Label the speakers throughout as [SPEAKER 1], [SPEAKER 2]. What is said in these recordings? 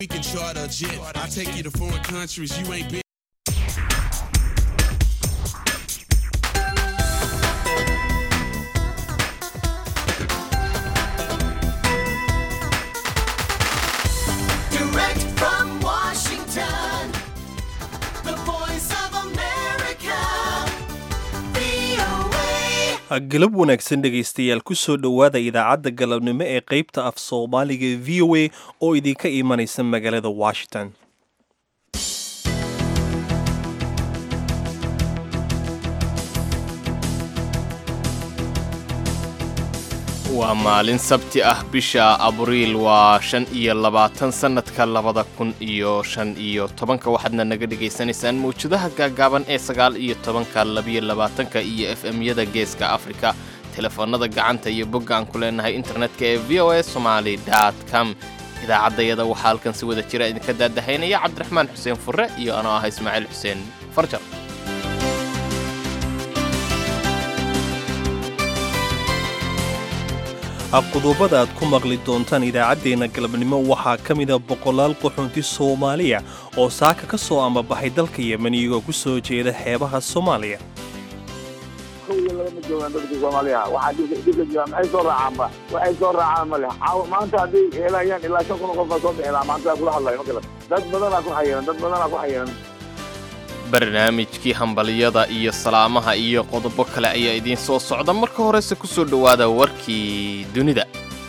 [SPEAKER 1] We can charter a jet. I take you to foreign countries you ain't been.
[SPEAKER 2] Direct from Washington, the voice of America, VOA.
[SPEAKER 3] galab wanaagsan dhegaystayaal ku soo dhowaada idaacadda galabnimo ee qaybta af soomaaliga v o a oo idinka imanaysa magaalada washington
[SPEAKER 4] waa maalin sabti ah bisha abriil waa shan iyo labaatan sannadka labada kun iyo shan iyo tobanka waxaadna naga dhagaysanaysaan mawjadaha gaagaaban ee sagaal iyo tobanka labiyo labaatanka iyo f m-yada geeska afrika telefoonnada gacanta iyo bogga aan ku leenahay internetka ee v o a somaali dot com idaacaddayada waxaa halkan si wada jira idinka daadahaynaya cabdiraxmaan xuseen furre iyo anoo ah ismaaciil xuseen farjar
[SPEAKER 3] qodobada aad ku maqli doontaan idaacaddeenna galabnimo waxaa ka mida boqolaal qaxoonti soomaaliya oo saaka ka soo ambabaxay dalka yemen iyagoo ku soo jeeda xeebaha soomaaliya
[SPEAKER 5] kow iyo laba ma joogaan dadka soomaaliya waxaa dhibka dhibka jira maxay soo raacaanba waxay soo raacaan ma leh caawa maanta hadday helayaan ilaa shan kun oo qof baa soo bixi lahaa maanta kula hadlayo ma galan dad badanaa ku xayiran dad badanaa ku xayiran
[SPEAKER 4] barnaamijkii hambaliyada iyo salaamaha iyo qodobo kale ayaa idiin soo socda marka horese ku soo dhowaada warkii dunida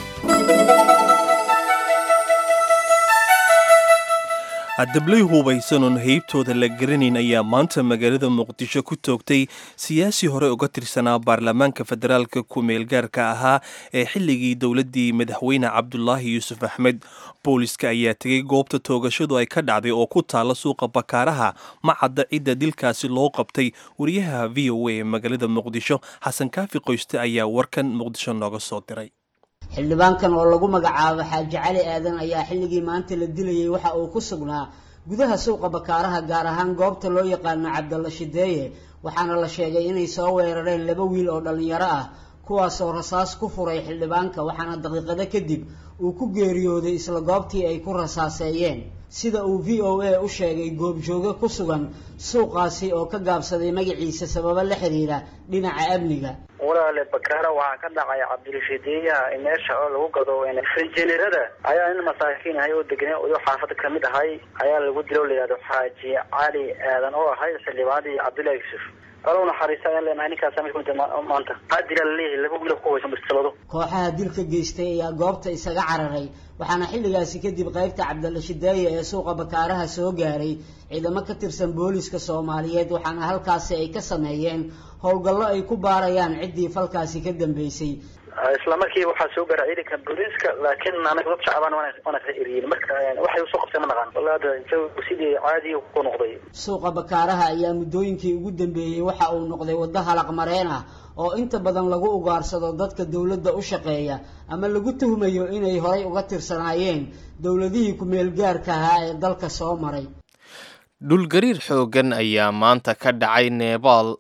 [SPEAKER 3] dablay hubaysanoon heybtooda la garanayn ayaa maanta magaalada muqdisho ku toogtay siyaasi hore uga tirsanaa baarlamaanka federaalka ku-meelgaarka ahaa ee xilligii dowladdii madaxweyne cabdulaahi yuusuf axmed booliska ayaa tegay goobta toogashadu ay ka dhacday oo ku taalla suuqa bakaaraha ma cadda cidda dilkaasi loo qabtay wariyaha v o a ee magaalada muqdisho xasan kaafi qoyste ayaa warkan muqdisho nooga soo diray
[SPEAKER 6] xildhibaankan oo lagu magacaabo xaaji cali aadan ayaa xilligii maanta la dilayay waxa uu ku sugnaa gudaha suuqa bakaaraha gaar ahaan goobta loo yaqaano cabdalla shideeye waxaana la sheegay inay soo weerareen laba wiil oo dhallinyaro ah kuwaasoo rasaas ku furay xildhibaanka waxaana daqiiqado kadib uu ku geeriyooday isla goobtii ay ku rasaaseeyeen sida uu v o a u sheegay goobjooge ku sugan suuqaasi oo ka gaabsaday magaciisa sababo la xiriira dhinaca amniga
[SPEAKER 7] walaale bakaara waxaa ka dhacay cabdirashiidiyaha meesha oo lagu gado frijenerada ayaa nin masaakiin ahay oo degnay odo xaafada kamid ahay ayaa lagu dilo layihahdo xaaji cali aadan oo ahay xildhibaanadii cabdullahi yuusuf alow naxariista ayaan leenahay ninkaasa mid kumid maanta qaadila laleeyahay laba wiil ku waysan bistabado
[SPEAKER 6] kooxaha dilka geystay ayaa goobta isaga cararay waxaana xilligaasi kadib qaybta cabdalla shideeye ee suuqa bakaaraha soo gaaray ciidamo ka tirsan booliska soomaaliyeed waxaana halkaasi ay ka sameeyeen howlgallo ay ku baarayaan ciddii falkaasi ka dambeysay
[SPEAKER 7] isla markiiba waxaa soo gaara ciidanka booliiska laakiin anaga dad shacbaan waana ka eriyin marka waxay usoo qabteen ma naqaan walaada jawigu sidii caadiga ku noqday
[SPEAKER 6] suuqa bakaaraha ayaa muddooyinkii ugu dambeeyey waxa uu noqday waddo halaq mareen ah oo inta badan lagu ugaarsado dadka dowladda u shaqeeya ama lagu tuhmayo inay horay uga tirsanaayeen dowladihii ku-meel gaarka ahaa ee dalka soo maray
[SPEAKER 4] dhulgariir xooggan ayaa maanta ka dhacay nebaal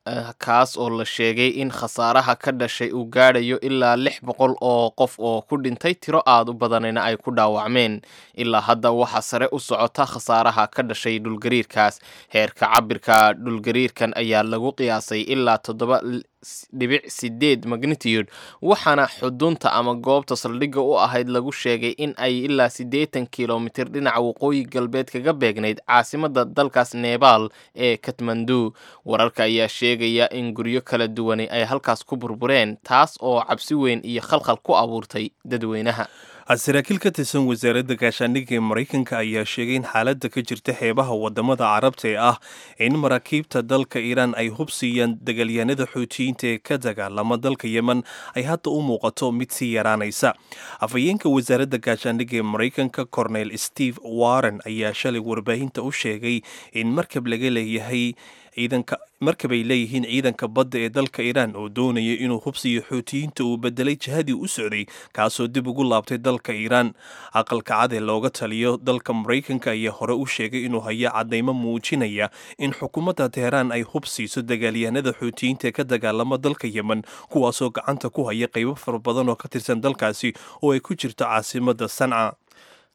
[SPEAKER 4] kaas oo la sheegay in khasaaraha ka dhashay uu gaadhayo ilaa lix boqol oo qof oo ku dhintay tiro aad u badanina ay ku dhaawacmeen ilaa hadda waxaa sare u socota khasaaraha ka dhashay dhulgariirkaas heerka cabirka dhulgariirkan ayaa lagu qiyaasay ilaa toddoba dhibic sideed magnitude waxaana xudunta ama goobta saldhigga u ahayd lagu sheegay in ay ilaa siddeetan kilomitir dhinaca waqooyi galbeed kaga beegnayd caasimadda dalkaas nebaal ee katmandu wararka ayaa sheegaya in guryo kala duwani ay halkaas ku burbureen taas oo cabsi weyn iyo khalkhal ku abuurtay dadweynaha
[SPEAKER 3] saraakiil ka tirsan wasaaradda gaashaandhigga ee maraykanka ayaa sheegay in xaaladda ka jirta xeebaha wadamada carabta ee ah in maraakiibta dalka iiraan ay hubsiiyaan dagaalyahanada xootiyiinta ee ka dagaalama dalka yemen ay hadda u muuqato mid sii yaraanaysa afhayeenka wasaaradda gaashaandhigga ee maraykanka cornel steve warren ayaa shalay warbaahinta u sheegay in markab laga leeyahay ciidanka markabay leeyihiin ciidanka badda ee dalka iiraan oo doonaya inuu hubsiyo xootiyiinta uu bedelay jihadii u socday kaasoo dib ugu laabtay dalka iiraan aqalka cad ee looga taliyo dalka maraykanka ayaa hore u sheegay inuu hayo cadaymo muujinaya in xukuumadda teheraan ay hubsiiso dagaalyahanada xootiyiinta ee ka dagaalama dalka yemen kuwaasoo gacanta ku haya qaybo fara badan oo ka tirsan dalkaasi oo ay ku jirto caasimada sanca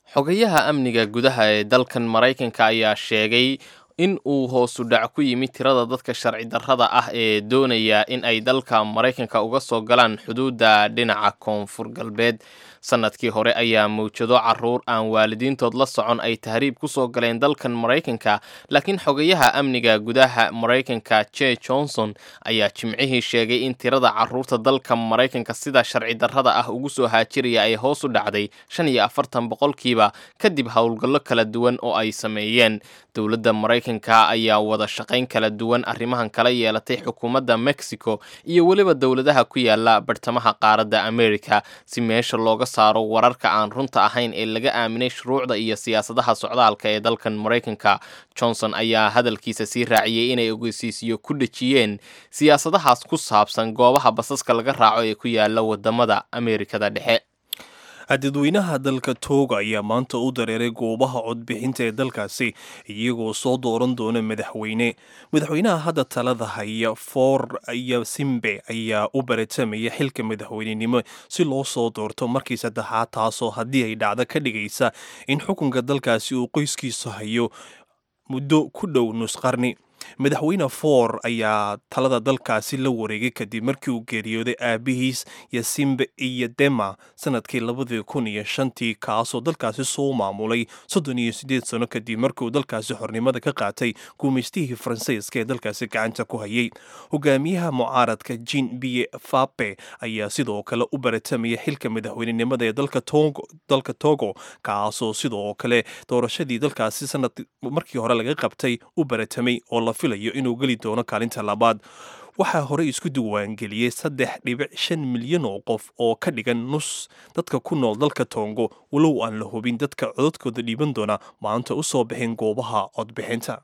[SPEAKER 4] xogayaha amniga gudaha ee dalkan maraykanka ayaa sheegay in uu hoosu dhac ku yimid tirada dadka sharci darrada ah ee doonaya in ay dalka maraykanka uga soo galaan xuduudda dhinaca koonfur galbeed sanadkii hore ayaa mawjado caruur aan waalidiintood la socon ay tahriib ku soo galeen dalkan maraykanka laakiin xogayaha amniga gudaha maraykanka je johnson ayaa jimcihii sheegay in tirada caruurta dalka maraykanka sida sharci darrada ah ugu soo haajiraya ay hoos u dhacday shan iyo afartan boqolkiiba kadib howlgallo kala duwan oo ay sameeyeen dowladda maraykanka ayaa wada shaqayn kala duwan arrimahan kala yeelatay xukuumadda mexico iyo weliba dowladaha ku yaala bartamaha qaaradda america si meesha looga saaro wararka aan runta ahayn ee laga aaminay shuruucda iyo siyaasadaha socdaalka ee dalkan maraykanka johnson ayaa hadalkiisa sii raaciyey inay ogeysiisyo ku dhejiyeen siyaasadahaas ku saabsan goobaha basaska laga raaco ee ku yaala wadamada ameerikada dhexe
[SPEAKER 3] dadweynaha dalka tooga ayaa maanta u dareeray goobaha codbixinta ee dalkaasi iyagoo soo dooran doona madaxweyne madaxweynaha hadda talada haya for iyo simbe ayaa u baratamaya xilka madaxweynenimo si loo soo doorto markii saddexaad taasoo haddii ay dhacdo ka dhigaysa in xukunka dalkaasi uu qoyskiisu hayo muddo ku dhow nusqarni madaxweyne for ayaa talada dalkaasi la wareegay kadib markii uu geeriyooday aabihiis yasimbe iyo dema sanadkii labadii kun iyo shantii kaasoo dalkaasi soo maamulay soddon iyo siddeed sano kadib markii uu dalkaasi xornimada ka qaatay guumaystihii faransiiska ee dalkaasi gacanta ku hayay hogaamiyaha mucaaradka jin biye fape ayaa sidoo kale u baratamaya xilka madaxweynenimada ee dalka togo kaasoo sidoo kale doorashadii dalkaasi sanad markii hore laga qabtay u baratamay oo la filayo inuu geli doono kaalinta labaad waxaa horey isku diiwaangeliyey saddex dhibic shan milyan oo qof oo ka dhigan nus dadka ku nool dalka toongo walow aan la hubin dadka codadkooda dhiiban doona maanta u soo bixin goobaha codbixinta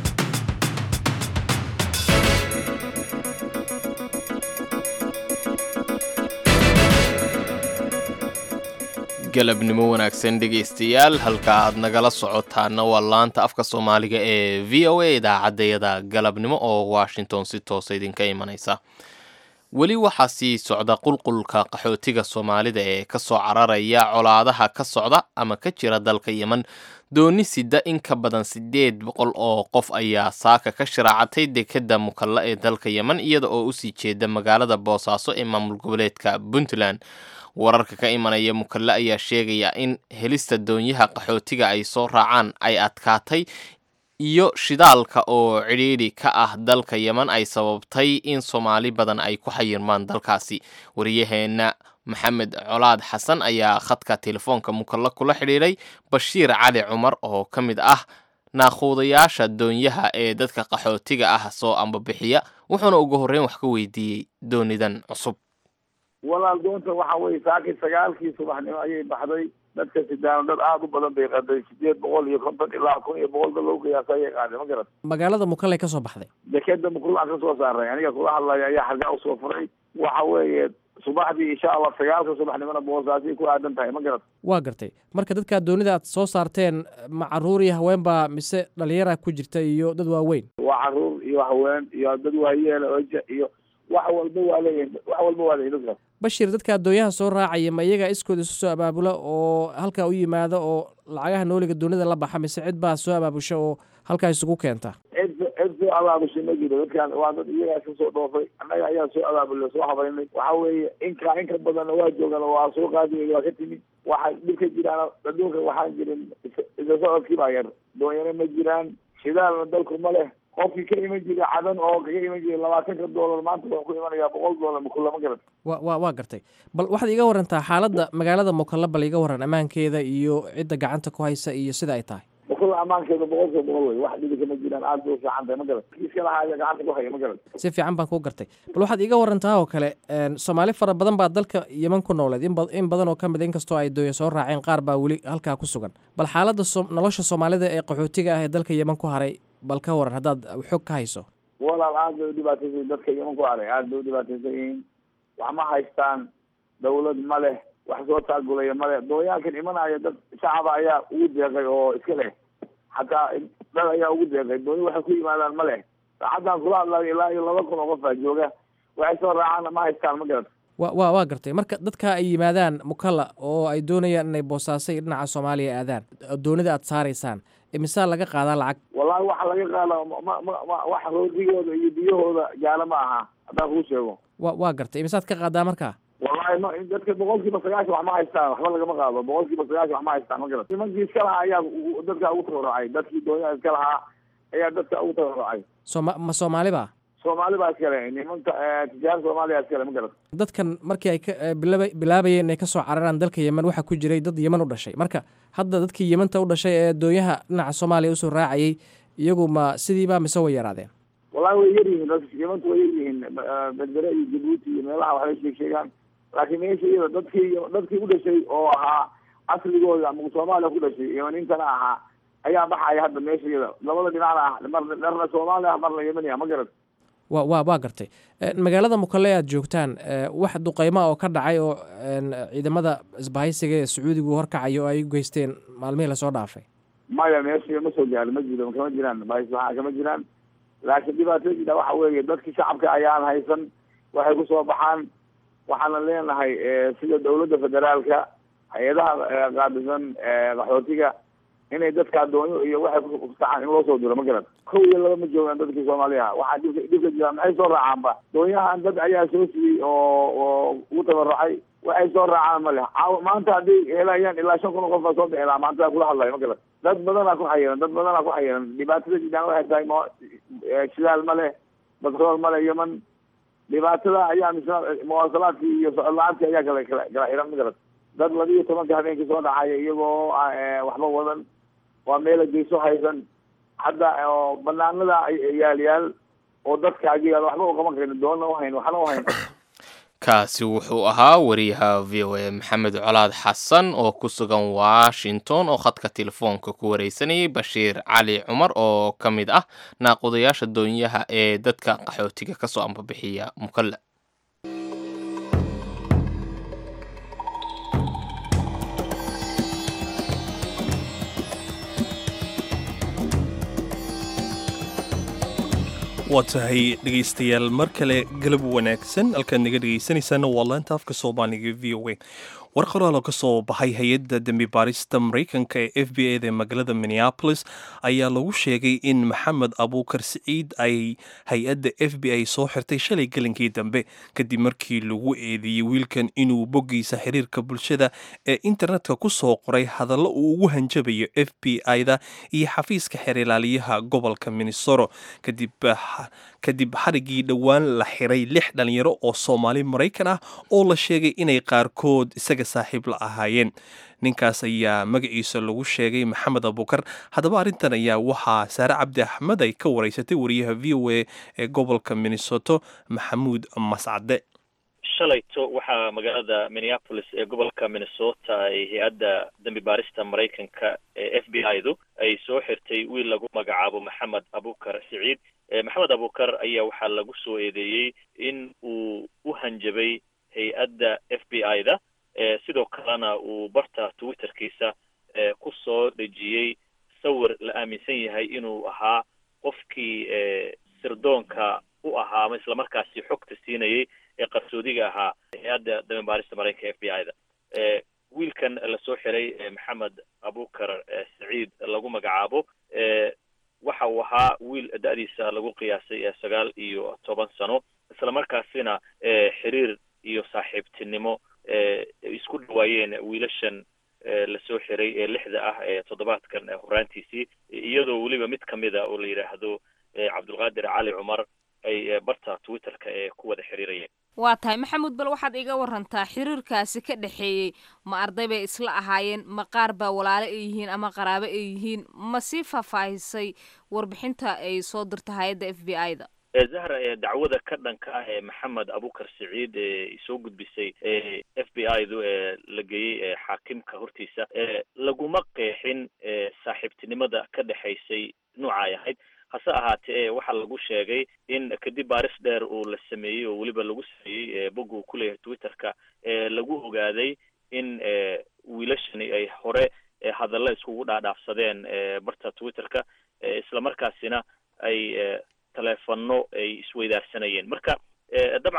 [SPEAKER 4] galabnimo wanaagsan dhegaystayaal halka aad nagala socotaana waa laanta afka soomaaliga ee v o a idaacaddayada galabnimo oo washington si toosa idinka imanaysa weli waxaa sii socda qulqulka qaxootiga soomaalida ee ka soo cararaya colaadaha ka socda ama ka jira dalka yemen dooni sida in ka badan siddeed boqol oo qof ayaa saaka ka sharaacatay dekadda mukalla ee dalka yemen iyada oo usii jeeda magaalada boosaaso ee maamul goboleedka puntland wararka ka imanaya mukalle ayaa sheegaya in helista doonyaha qaxootiga ay soo raacaan ay adkaatay iyo shidaalka oo cidhiidhi ka ah dalka yemen ay sababtay in soomaali badan ay ku xayirmaan dalkaasi wariyaheenna maxamed colaad xasan ayaa khadka telefoonka mukalle kula xidhiidhay bashiir cali cumar oo ka mid ah naakhuudayaasha doonyaha ee dadka qaxootiga ah soo ambabixiya wuxuuna ugu horreyn wax ka weydiiyey doonidan cusub
[SPEAKER 5] walaal doonta waxa weye saakii sagaalkii subaxnimo ayay baxday dadka sidaano dad aada u badan bay qaaday sideed boqol iyo konton ilaa kun iyo boqol dad loo qiyaasa ayay qaaday ma garat
[SPEAKER 8] magaalada mukalley ka soo baxday
[SPEAKER 5] dekeda mukruucan ka soo saaray aniga kula hadlaya ayaa xargaa usoo furay waxa weeye subaxdii insha allah sagaalka subaxnimona boosaasay ku aadan tahay ma garat
[SPEAKER 8] waa gartay marka dadkaa doonida aad soo saarteen ma caruur iyo haween baa mise dhalinyara ku jirta iyo dad waaweyn
[SPEAKER 5] waa caruur iyo haween iyo dad waayeela oja iyo wax walba waa leeyihin wax walba waa leeyihin dadkaas
[SPEAKER 8] bashir dadka addoonyaha soo raacaya ma iyaga iskooda isu soo abaabula oo halkaa u yimaada oo lacagaha nooliga doonida la baxa mise cid baa soo abaabusha oo halkaa isugu keenta
[SPEAKER 5] cid cid soo abaabushay ma jiro dadkaan waa dad iyagaa iska soo dhoofay annaga ayaa soo abaabulay soo habaynay waxa weeye inka inka badanna waa joogaan waa soo qaadi waa ka timid waxa dhib ka jiraan adduunka waxaan jirin isa socodkii baa yar doonyana ma jiraan shidaalna dalku ma leh qofkii ka iman jiray cadan oo kaga iman jiray labaatanka doolar maanta wuxuu ku imanayaa boqol doolar makula ma garan
[SPEAKER 8] wa wa waa gartay bal waxaad iga warantaa xaaladda magaalada mukalla bal iga waran ammaankeeda iyo cidda gacanta ku haysa iyo sida ay tahay
[SPEAKER 5] makula ammaankeeda boqolkiiba boqol wey wax dhibi kama jiraan aada bay u fiican tahay ma garan kiiska lahaaya gacanta ku haya ma garan
[SPEAKER 8] si fiican baan kuu gartay bal waxaad iga warantaa oo kale soomaali fara badan baa dalka yeman ku nooleed in badan oo ka mid inkastoo ay dooya soo raaceen qaar baa weli halkaa ku sugan bal xaaladda nolosha soomaalida ee qaxootiga ah ee dalka yeman ku haray bal ka waran haddaad xog ka hayso
[SPEAKER 5] walaal aada bay u dhibaataysan dadka yeman ku haray aada bay u dhibaataysan yihiin wax ma haystaan dawlad ma leh wax soo taagulaya ma leh dooyaalkan imanaya dad shacaba ayaa ugu deeqay oo iska leh xataa dad ayaa ugu deeqay dooni waxay ku yimaadaan ma leh saacaddan kula hadlayo ilaa iyo laba kun oo qof baa jooga waxay soo raacaan ma haystaan ma garat
[SPEAKER 8] wa wa waa gartay marka dadka ay yimaadaan mukalla oo ay doonayaan inay boosaasay dhinaca soomaaliya aadaan doonida aad saaraysaan imisaa laga qaadaa lacag
[SPEAKER 5] wallahi waxa laga qaada ma ma ma wax roodigooda iyo biyahooda gaala ma aha haddaan kuu sheego
[SPEAKER 8] wa waa gartay imisaad ka qaadaa marka
[SPEAKER 5] wallahi ma dadka boqol kiiba sagaashan wax ma haystaan waxba lagama qaado boqol kiiba sagaashan wax ma haystaan ma garat nimankii iska lahaa ayaa u- dadka ugu tabarrucay dadkii doonyaha iska lahaa ayaa dadka ugu tabarrucay
[SPEAKER 8] sooma ma soomaali ba
[SPEAKER 5] soomaali baa iskale nimanka tijaar soomaaliya iskale ma garat
[SPEAKER 8] dadkan markii ay ka eh, bilaaba bilaabayeen inay ka soo cararaan dalka yemen waxaa ku jiray dad yemen u dhashay marka hadda dadkii yementa u dhashay ee doonyaha dhinaca soomaaliya usoo raacayay iyagu ma sidiiba mise way yaraadeen
[SPEAKER 5] wallahi way yar yihiin dadka yamanta way yar yihiin berbere iyo jabuuti iyo meelaha waxbay sheeg sheegaan laakiin meesha iyada dadkii dadkii u dhashay oo ahaa asligooda ama soomaaliya ku dhashay yemanintana ahaa ayaa baxaya hadda meesha iyada labada dhinacna ah mar dharna soomaali ah marna yemani ah ma garat
[SPEAKER 8] wa wa waa gartay Eh, magaalada mukalle aad joogtaan eh, wax duqeyma oo ka dhacay oo en, ciidamada isbahaysiga ee sacuudigu horkacayo oo ay u geysteen maalmihii lasoo dhaafay
[SPEAKER 5] maya meesha ma soo gaarin ma jiro kama jiraan bahis waxaa kama jiraan laakiin dhibaatooyinka waxa weeye dadkii shacabka ayaan haysan waxay kusoo baxaan waxaana leenahay eh, sida dawladda federaalka hay-adaha eh, qaabisan eh, qaxootiga inay dadka doonyo iyo waxay kusaxaan in loo soo diro ma garan kow iyo laba ma joogaan dadkii soomaaliya waxaa dhibka dhibka jira maxay soo raacaanba doonyahan dad ayaa soo siiyey oo oo ugu tabarucay waxay soo raacaan ma leh caawa maanta hadday helayaan ilaa shan kun oo qof baa soo bixi lahaa maanta kula hadlayo ma garan dad badanaa ku xayiran dad badanaa ku xayiran dhibaatada jidaan waxay tahay mo eh, shidaal ma leh batrool ma leh yeman dhibaatada ayaa misna muwaasalaadkii iyo socod la-aantii ayaa kala kala kala xiran ma garan dad laba iyo tobanka habeenkii soo dhacaya iyagoo eh, waxba wadan waa meela geyso haysan hadda oo banaanada ay- yaal yaal oo dadka agiga waxba u qaban karin doona uhayn waxna uhayn
[SPEAKER 4] kaasi wuxuu ahaa wariyaha v o a maxamed colaad xasan oo ku sugan washington oo khadka telefoonka ku wareysanayay bashiir cali cumar oo ka mid ah naaqudayaasha doonyaha ee dadka qaxootiga kasoo ambabixiya mukalla
[SPEAKER 3] waa tahay dhegaystayaal mar kale galab wanaagsan halkaad naga dhegaysanaysaana waa laanta afka soomaaliga v o a war qoraal oo ka soo baxay hay-adda dembi baarista maraykanka ee f b a da magaalada minneapolis ayaa lagu sheegay in maxamed abuukar siciid ay hay-adda f b a soo xirtay shalay gelinkii dambe kadib markii lagu eedeeyey wiilkan inuu boggiisa xiriirka bulshada ee internetka ku soo qoray hadallo uu ugu hanjabayo f b i-da iyo xafiiska xeerilaaliyaha gobolka minnesota kadib kadib xarigii dhowaan la xiray lix dhalinyaro oo soomaali maraykan ah oo la sheegay inay qaarkood isaga saaxiib la ahaayeen ninkaas ayaa magaciisa lagu sheegay maxamed abuukar haddaba arrintan ayaa waxaa saare cabdi axmed ay ka wareysatay wariyaha v o a ee gobolka minnesota maxamuud mascade
[SPEAKER 9] shalayto waxaa magaalada minneapolis ee gobolka minnesota ay hay-adda dembi baarista maraykanka ee f b i du ay soo xirtay wiil lagu magacaabo maxamed abukar siciid maxamed abukar ayaa waxaa lagu soo eedeeyey in uu u hanjabay hay-adda f b i da sidoo kalena uu barta twitterkiisa ku soo dhejiyey sawir la aaminsan yahay inuu ahaa qofkii sirdoonka u ahaa ama islamarkaasi xogta siinayay ee qarsoodiga ahaa hay-adda dambi baarista maraykanka f b i da wiilkan lasoo xiray maxamed abukar saciid lagu magacaabo waxa uu ahaa wiil da-diisa lagu qiyaasay sagaal iyo toban sano islamarkaasina xiriir iyo saaxiibtinimo isku dhawaayeen wiilashan lasoo xiray ee lixda ah ee toddobaadkan horaantiisii iyadoo weliba mid kamida oo la yidhaahdo cabdulqaadir cali cumar ay barta twitterka ee ku wada xiriirayeen
[SPEAKER 10] waa tahay maxamuud bal waxaad iga warantaa xiriirkaasi ka dhexeeyey ma arday bay isla ahaayeen ma qaar baa walaalo ay yihiin ama qaraabo ay yihiin ma sii faahfaahisay warbixinta ay soo dirta hay-adda f b i da
[SPEAKER 9] zahra dacwada ka dhanka ah ee maxamed abukar saciid ee soo gudbisay f b i du ee la geeyey xaakimka hortiisa laguma qeexin saaxiibtinimada ka dhexaysay nooca ay ahayd hase ahaatee waxaa lagu sheegay in kadib baaris dheer uu la sameeyey oo weliba lagu sameeyey bog uu ku leeyahay twitterka lagu ogaaday in wiilashani ay hore hadalla iskugu dhaadhaafsadeen barta twitterka islamarkaasina ay teleefano ay isweydaarsanayeen marka dabcan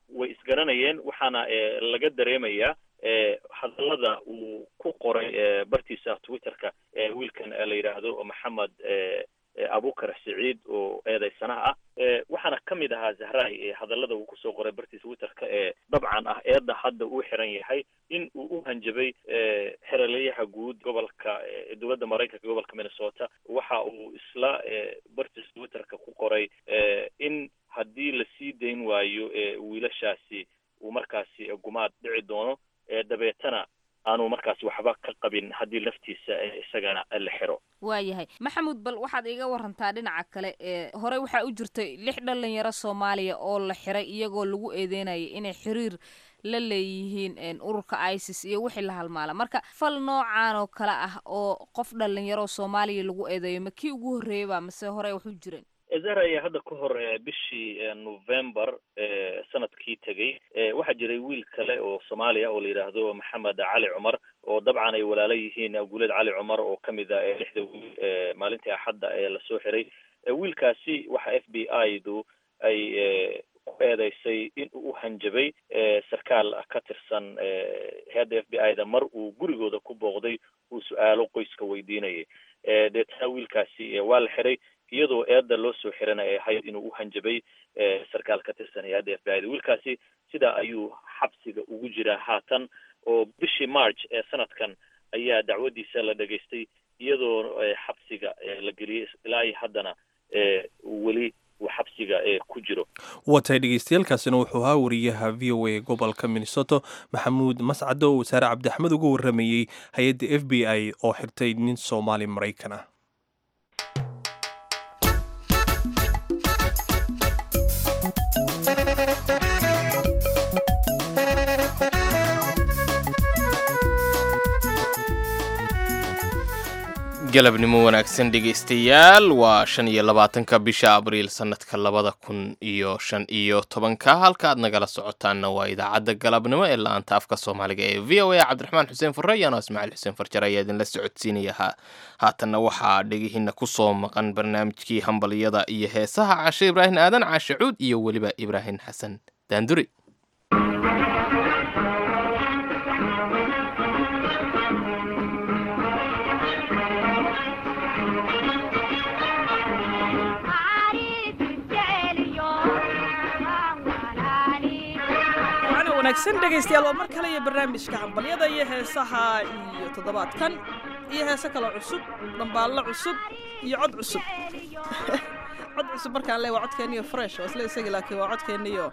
[SPEAKER 9] way isgaranayeen waxaana laga dareemayaa hadallada uu ku qoray bartiisa twitterka wiilkan la yidhaahdo maxamed abukar siciid oo eedeysanaha ah waxaana ka mid ahaa zahrai hadallada uu kusoo qoray bartiisa twitterka ee dabcan ah eedda hadda uu xiran yahay in uu u hanjabay xeralayaha guud gobolka dowladda maraykanka gobolka minnesota waxa uu isla bartiisa twitterka ku qoray in haddii la sii dayn waayo wiilashaasi uu markaasi gumaad dhici doono dabeetana aanu markaasi waxba ka qabin haddii laftiisa isagana la xiro
[SPEAKER 10] waayahay maxamuud bal waxaad iiga warantaa dhinaca kale ee horey waxaa u jirtay lix dhalinyaro soomaaliya oo la xiray iyagoo lagu eedeynaya inay xiriir la leeyihiin ururka isis iyo wixii la halmaala marka fal noocan oo kale ah oo qof dhalinyaro soomaaliya lagu eedeeyo ma kii ugu horreeyay ba mase horey wax u jireen
[SPEAKER 9] zahra ayaa hadda ka hor bishii november sanadkii tegey waxaa jiray wiil kale oo soomaaliya oo la yidhaahdo maxamed cali cumar oo dabcan ay walaalo yihiin guuleed cali cumar oo kamid a lixda wiil maalintii axadda ee lasoo xiray wiilkaasi waxa f b i du ay ku eedeysay in uu u hanjabay sarkaal ka tirsan hay-adda f b i da mar uu gurigooda ku booqday uu su-aalo qoyska weydiinayay deetana wiilkaasi waa la xiray iyadoo eedda loo soo xirana ay ahayd inuu u hanjabay sarkaal ka tirsan hay-adda f b i da wiilkaasi sidaa ayuu xabsiga ugu jiraa haatan oo bishii march ee sanadkan ayaa dacwadiisa la dhegaystay iyadoo xabsiga la geliyey ilaa iyo haddana weli uu xabsiga ku jiro
[SPEAKER 3] watay dhegeystayaaalkaasina wuxuu ahaa wariyaha v o a gobolka minnesoto maxamuud mascado oo wasaare cabdixmed uga waramayey hay-adda f b i oo xirtay nin soomaali maraykan ah
[SPEAKER 4] galabnimo wanaagsan dhegaystayaal waa shan iyo labaatanka bisha abriil sanadka labada kun iyo shan iyo tobanka halka aad nagala socotaanna waa idaacadda galabnimo ee la-aanta afka soomaaliga ee v o a cabdiraxmaan xuseen furre iyaano ismaaciil xuseen farjar ayaa idinla socodsiinaya haatanna waxaa dhegihiina kusoo maqan barnaamijkii hambaliyada iyo heesaha cashe ibraahim aadan caashe cuud iyo weliba ibraahim xasan daanduri
[SPEAKER 11] wanaagsan dhegaystayaal waa mar kale iyo barnaamijka hambalyada iyo heesaha iyo toddobaadkan iyo heese kale cusub dhambaallo cusub iyo cod cusub cod cusub markaan le waa codkeeniyo fresh waa isla isagi laakiin waa codkeeniyo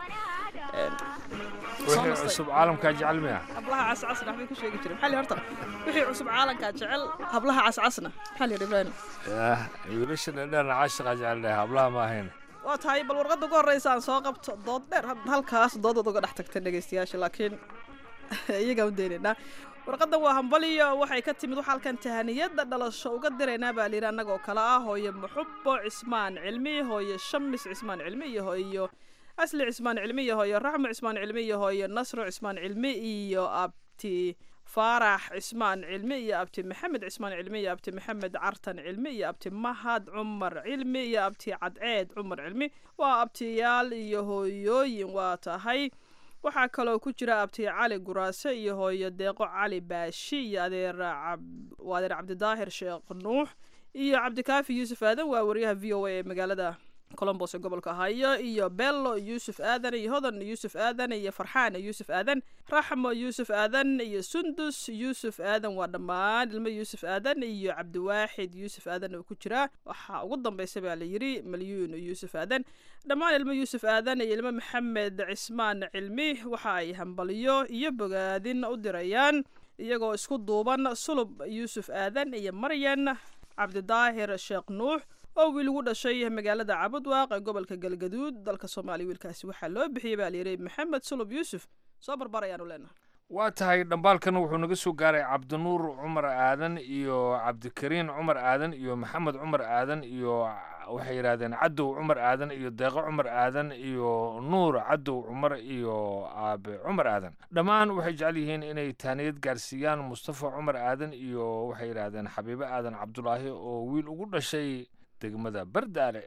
[SPEAKER 12] wixii cusub caalamkaa jecel miya
[SPEAKER 11] hablaha cascasna waxbay ku sheegi jireen maxaa li horta wixii cusub caalamkaa jecel hablaha cascasna maxaa li yidhi ibraahim
[SPEAKER 12] wiilasha dhadheerna caashiqa jecel dheh hablaha ma ahayn
[SPEAKER 11] waa tahay bal warqadda ugu horreysa aan soo qabto dood dheer halkaas doodad uga dhex tagta dhegaystayaasha laakiin iyagaan u daynaynaa warqaddan waa hambaliyo waxay ka timid waxa halkan tahaniyadda dhalasho uga diraynaa baa layidhi annagoo kale ah hooye muxubo cismaan cilmi hooye shamis cismaan cilmi iyo hooyo asli cismaan cilmi iyo hooyo raxmo cismaan cilmi iyo hooyo nasro cismaan cilmi iyo abti faarax cismaan cilmi iyo abti maxamed cismaan cilmi iyo abti maxamed cartan cilmi iyo abti mahad cumar cilmi iyo abti cadceed cumar cilmi waa abtiyaal iyo hooyooyin waa tahay waxaa kaloo ku jira abti cali guraase iyo hooyo deeqo cali baashi iyo adeer waa adeer cabdidaahir sheekh nuux iyo cabdikaafi yuusuf aadan waa wariyaha v o a ee magaalada colombos ee gobolka hayo iyo bello yuusuf aadan iyo hodan yuusuf aadan iyo farxaan yuusuf aadan raxmo yuusuf aadan iyo sundus yuusuf aadan waa dhammaan ilmo yuusuf aadan iyo cabdiwaaxid yuusuf aadan oo ku jira waxaa ugu dambeysa baa la yidhi malyuun yuusuf aadan dhammaan ilmo yuusuf aadan iyo ilmo maxamed cismaan cilmi waxa ay hambaliyo iyo bogaadin u dirayaan iyagoo isku duuban sulub yuusuf aadan iyo maryan cabdidaahir sheekh nuux oo wiil ugu dhashay magaalada cabudwaaq ee gobolka galgaduud dalka soomaaliya wiilkaasi waxaa loo bixiyey baa layidhi maxamed sulub yuusuf soo barbar ayaanu leenahay
[SPEAKER 12] waa tahay dhambaalkan wuxuu naga soo gaaray cabdinuur cumar aadan iyo cabdikariin cumar aadan iyo maxamed cumar aadan iyo waxay yidhahdeen cadow cumar aadan iyo deeqo cumar aadan iyo nuur cadow cumar iyo aabe cumar aadan dhammaan waxay jecel yihiin inay taaniyad gaarsiiyaan mustafa cumar aadan iyo waxay yidhahdeen xabiibe aadan cabdulaahi oo wiil ugu dhashay degmada bardaale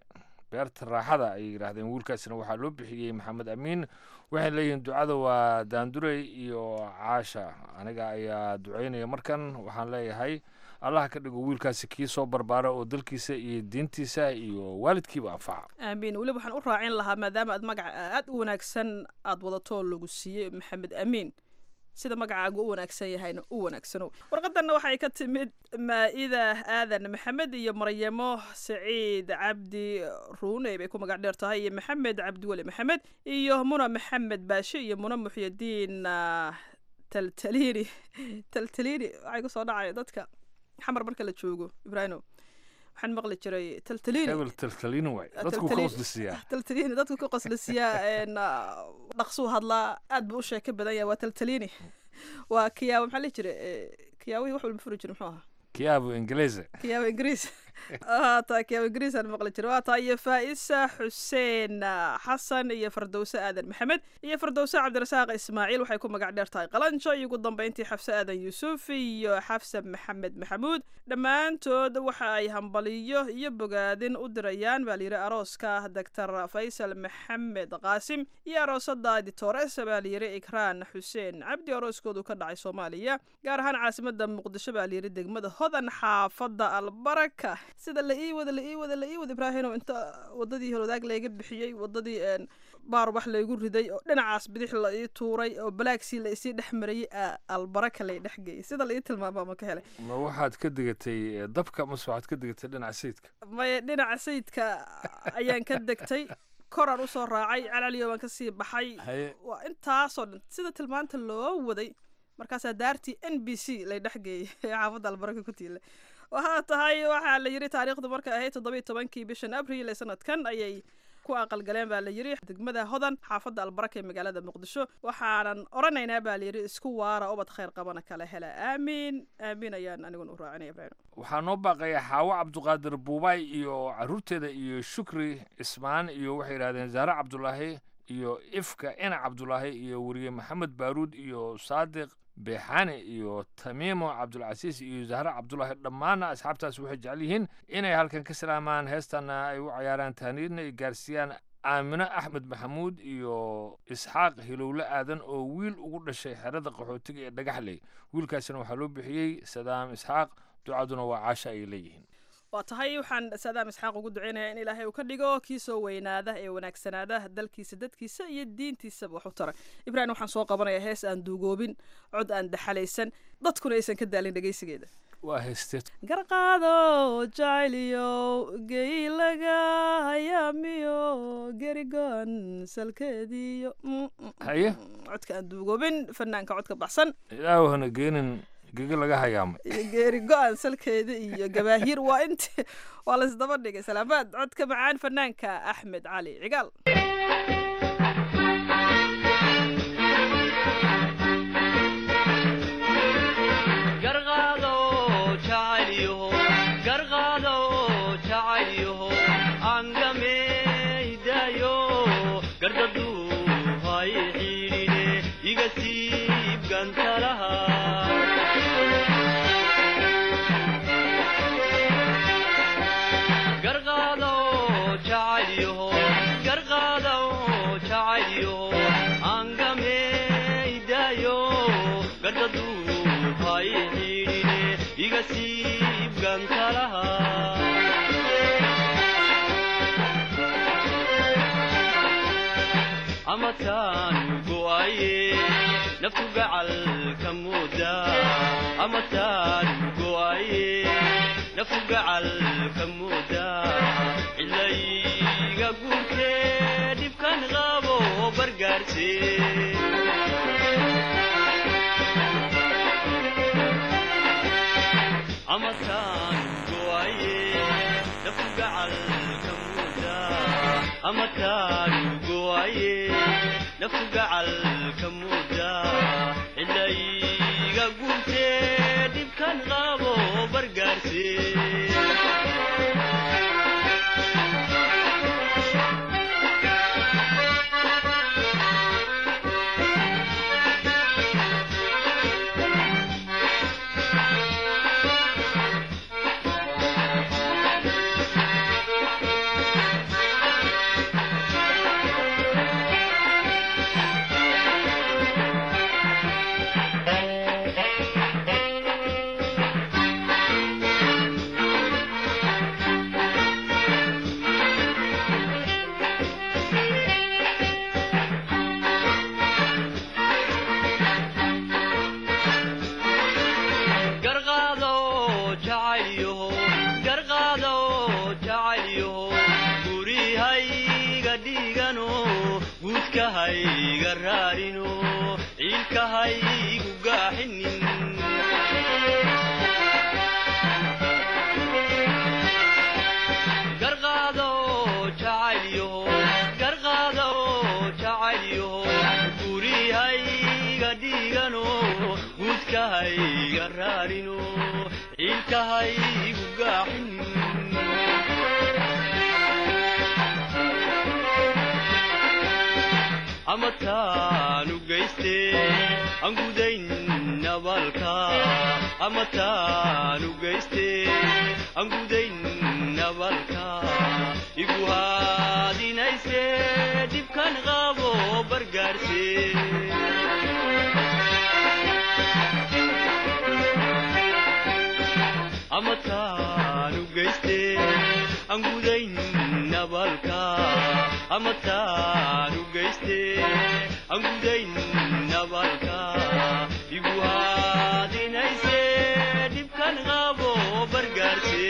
[SPEAKER 12] beerta raaxada ay yidhaahdeen wiilkaasina waxaa loo bixiyey maxamed amiin waxay leeyihiin ducada waa daandurey iyo caasha aniga ayaa duceynaya markan waxaan leeyahay allaha ka dhigo wiilkaasi kii soo barbaara oo dalkiisa iyo diintiisa iyo waalidkiiba anfaca
[SPEAKER 11] aamiin weliba waxaan u raacin lahaa maadaama aad magaca aad u wanaagsan aad wadato lagu siiyey maxamed amiin sida magacaagu u wanaagsan yahayna u wanaagsanow warqadanna waxay ka timid maa-ida aadan maxamed iyo maryamo saciid cabdi ruuney bay ku magac dheer tahay iyo maxamed cabdiweli maxamed iyo muna maxamed baashe iyo muna muxyidiin ah, taltaliini taltaliini waxay kusoo dhacaya dadka xamar marka la joogo ibraahimo waxaan maqli jiray taltaliini
[SPEAKER 12] hebel taltalin waay dadku ka
[SPEAKER 11] Taltalin.
[SPEAKER 12] hoslisiyaa
[SPEAKER 11] taltaliini dadku ka qoslisiyaa een, ah, dhaqsuu hadlaa aad buu u sheeko badan yahay waa taltaliini waa kiyaabo maxaa la jira kiyaabihii wax walba furi jira muxuu ahaa
[SPEAKER 12] kiyaabo ingiliise
[SPEAKER 11] kiyaabo ingiriis waa taa kiyaabo ingiriis aan maqli jira waa taa iyo faa'isa xuseen ah, xasan iyo fardowse aadan maxamed iyo fardowse cabdirasaaq ismaaciil waxay ku magac dheer tahay qalanjo iyo ugu dambeyntii xafse aadan yuusuf iyo xafse maxamed maxamuud dhammaantood waxa ay hambaliyo iyo bogaadin u dirayaan baa layidhi arooska doctor faysal maxamed qaasim iyo aroosada ditores baa layidhi ikraan xuseen cabdi arooskoodu ka dhacay soomaaliya gaar ahaan caasimada muqdisho baa layidhi degmada hodan xaafada albaraka sida la ii wada la ii wada la ii wada ibraahino inta wadadii holwadaag layga bixiyey wadadii een, baar wax laygu riday oo dhinacaas bidix la ii tuuray oo balaagsii la isii dhex marayey aa albaraka lay dhex geeyey sida la ii tilmaama ma ka helay
[SPEAKER 12] ma waxaad ka degatay eh, dabka mase waxaad ka degatay dhinaca sayidka
[SPEAKER 11] maya dhinaca sayidka ayaan ka degtay koraan usoo raacay calaliyo baan kasii baxay
[SPEAKER 12] Haye.
[SPEAKER 11] waa intaasoo dhan sida tilmaanta loo waday markaasaa daartii n b c lay dhex geeyey ee xaafadda albaraka ku tiila waxaa tahay waxaa la yidhi taariikhdu markay ahayd toddobiyo tobankii bishan abriil ee sanadkan ayay ku aqalgaleen baa la yidhi degmada hodan xaafadda albaraka ee magaalada muqdisho waxaanan oranaynaa baa la yidhi isku waara ubad khayr qabana kala hela aamiin aamiin ayaan aniguna u raacinaya ibraahim
[SPEAKER 12] waxaa noo baaqaya xaawo cabduqaadir buubaay iyo caruurteeda iyo shukri ismaan iyo waxay yidhahdeen zaare cabdulaahi iyo ifka ena cabdulaahi iyo weriye maxamed baaruud iyo saadiq beexaane iyo tamiimo cabdulcasiis iyo zahre cabdulaahi dhammaanna asxaabtaas waxay jecel yihiin inay halkan ka salaamaan heestanna ay u cayaaraan taaniidna ay gaarsiiyaan aamino axmed maxamuud iyo isxaaq hilowle aadan oo wiil ugu dhashay xerada qaxootiga ee dhagaxley wiilkaasina waxaa loo bixiyey sadaam isxaaq ducaduna waa caasha ay leeyihiin
[SPEAKER 11] waa tahay waxaan saadaam isxaaq ugu duceynayaa in ilaahay uu ka dhigo kii soo weynaada ee wanaagsanaada dalkiisa dadkiisa iyo diintiisaba wax u tara ibraahim waxaan soo qabanayaa hees aan duugoobin cod aan daxalaysan dadkuna aysan ka daalin dhegeysigeeda
[SPEAKER 12] waa heesteed
[SPEAKER 11] garqaado jacayliyo geylaga hayaamiyo gerigon salkeediyo Mm, mm,
[SPEAKER 12] haye
[SPEAKER 11] codka aan duugoobin fanaanka codka baxsan
[SPEAKER 12] ilaahu hana geenin gege laga hayaamay
[SPEAKER 11] iyo geeri go-an salkeeda iyo gabaahiir waa inti waa laysdaba dhigay salaamaad codka macaan fanaanka axmed cali cigaal
[SPEAKER 2] garqaado jacaylyaho garqaado jacaylyaho angameydaayo gardaduu hay xiidhine iga siib gantalaha garqaado jacaylyaho garqaado jacaylyaho angameydaayo gardaduu hay xiidhine iga siib gantalaha amataan go'aye naftu gacal ka mooda amataan go'aye naftu gacal ka mooda cilayga guurtee dhibkan qabo bargaarse amataan go'aye naftu gacal ka mooda amataan go'aye naftu gacal ka mooda cilayga guurtee dhibkan qabo bargaarse ka raarino ciilkahaygu gaaxin ama taanu geyste aan gudayn nabalka ama taanu geyste aan gudayn nabalka igu haadinayse dhibkan qabo bargaarse ama taanu geyste aan gudayn nabalka ama taanu geyste aan gudayn nabalka igu haadinayse dhibkan qabo bargaarse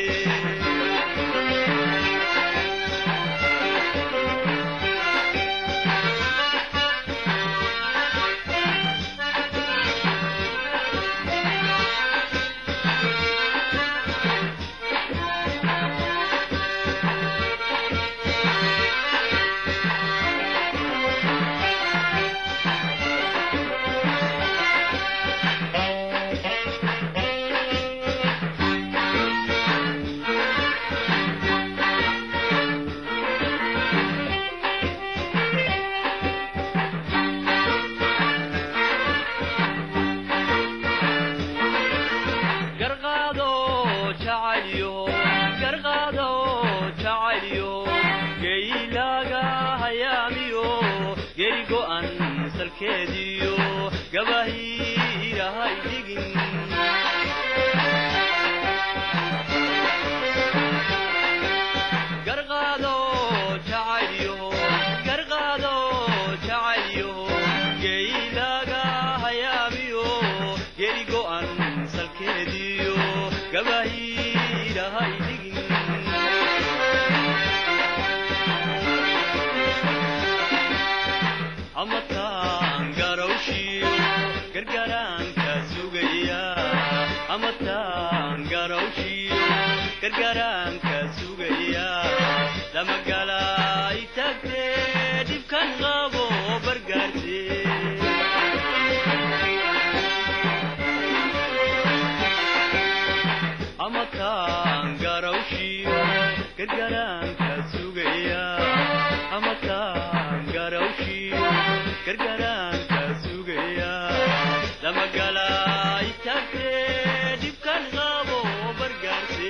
[SPEAKER 2] garqaado jacaylyo garqaado jacaylyo geylaaga hayaamiyo geri go'an salkeediyo gabahiirahay dhigin garqaado jacaylyo garqaado jacaylyo geylaaga hayaamiyo geri go'an salkeediyo gabahiirahay dhigin ama taan garawshiyo gargaraanka sugaya ama taan garawshiyo gargaraanka sugaya lamagala itagte dhibkan qabo bargaarse ama taan garawshiyo gargaraanka sugaya ama taan garawshiyo gargaraanka sugaya lamagala itagte dhibkan qabo bargaarse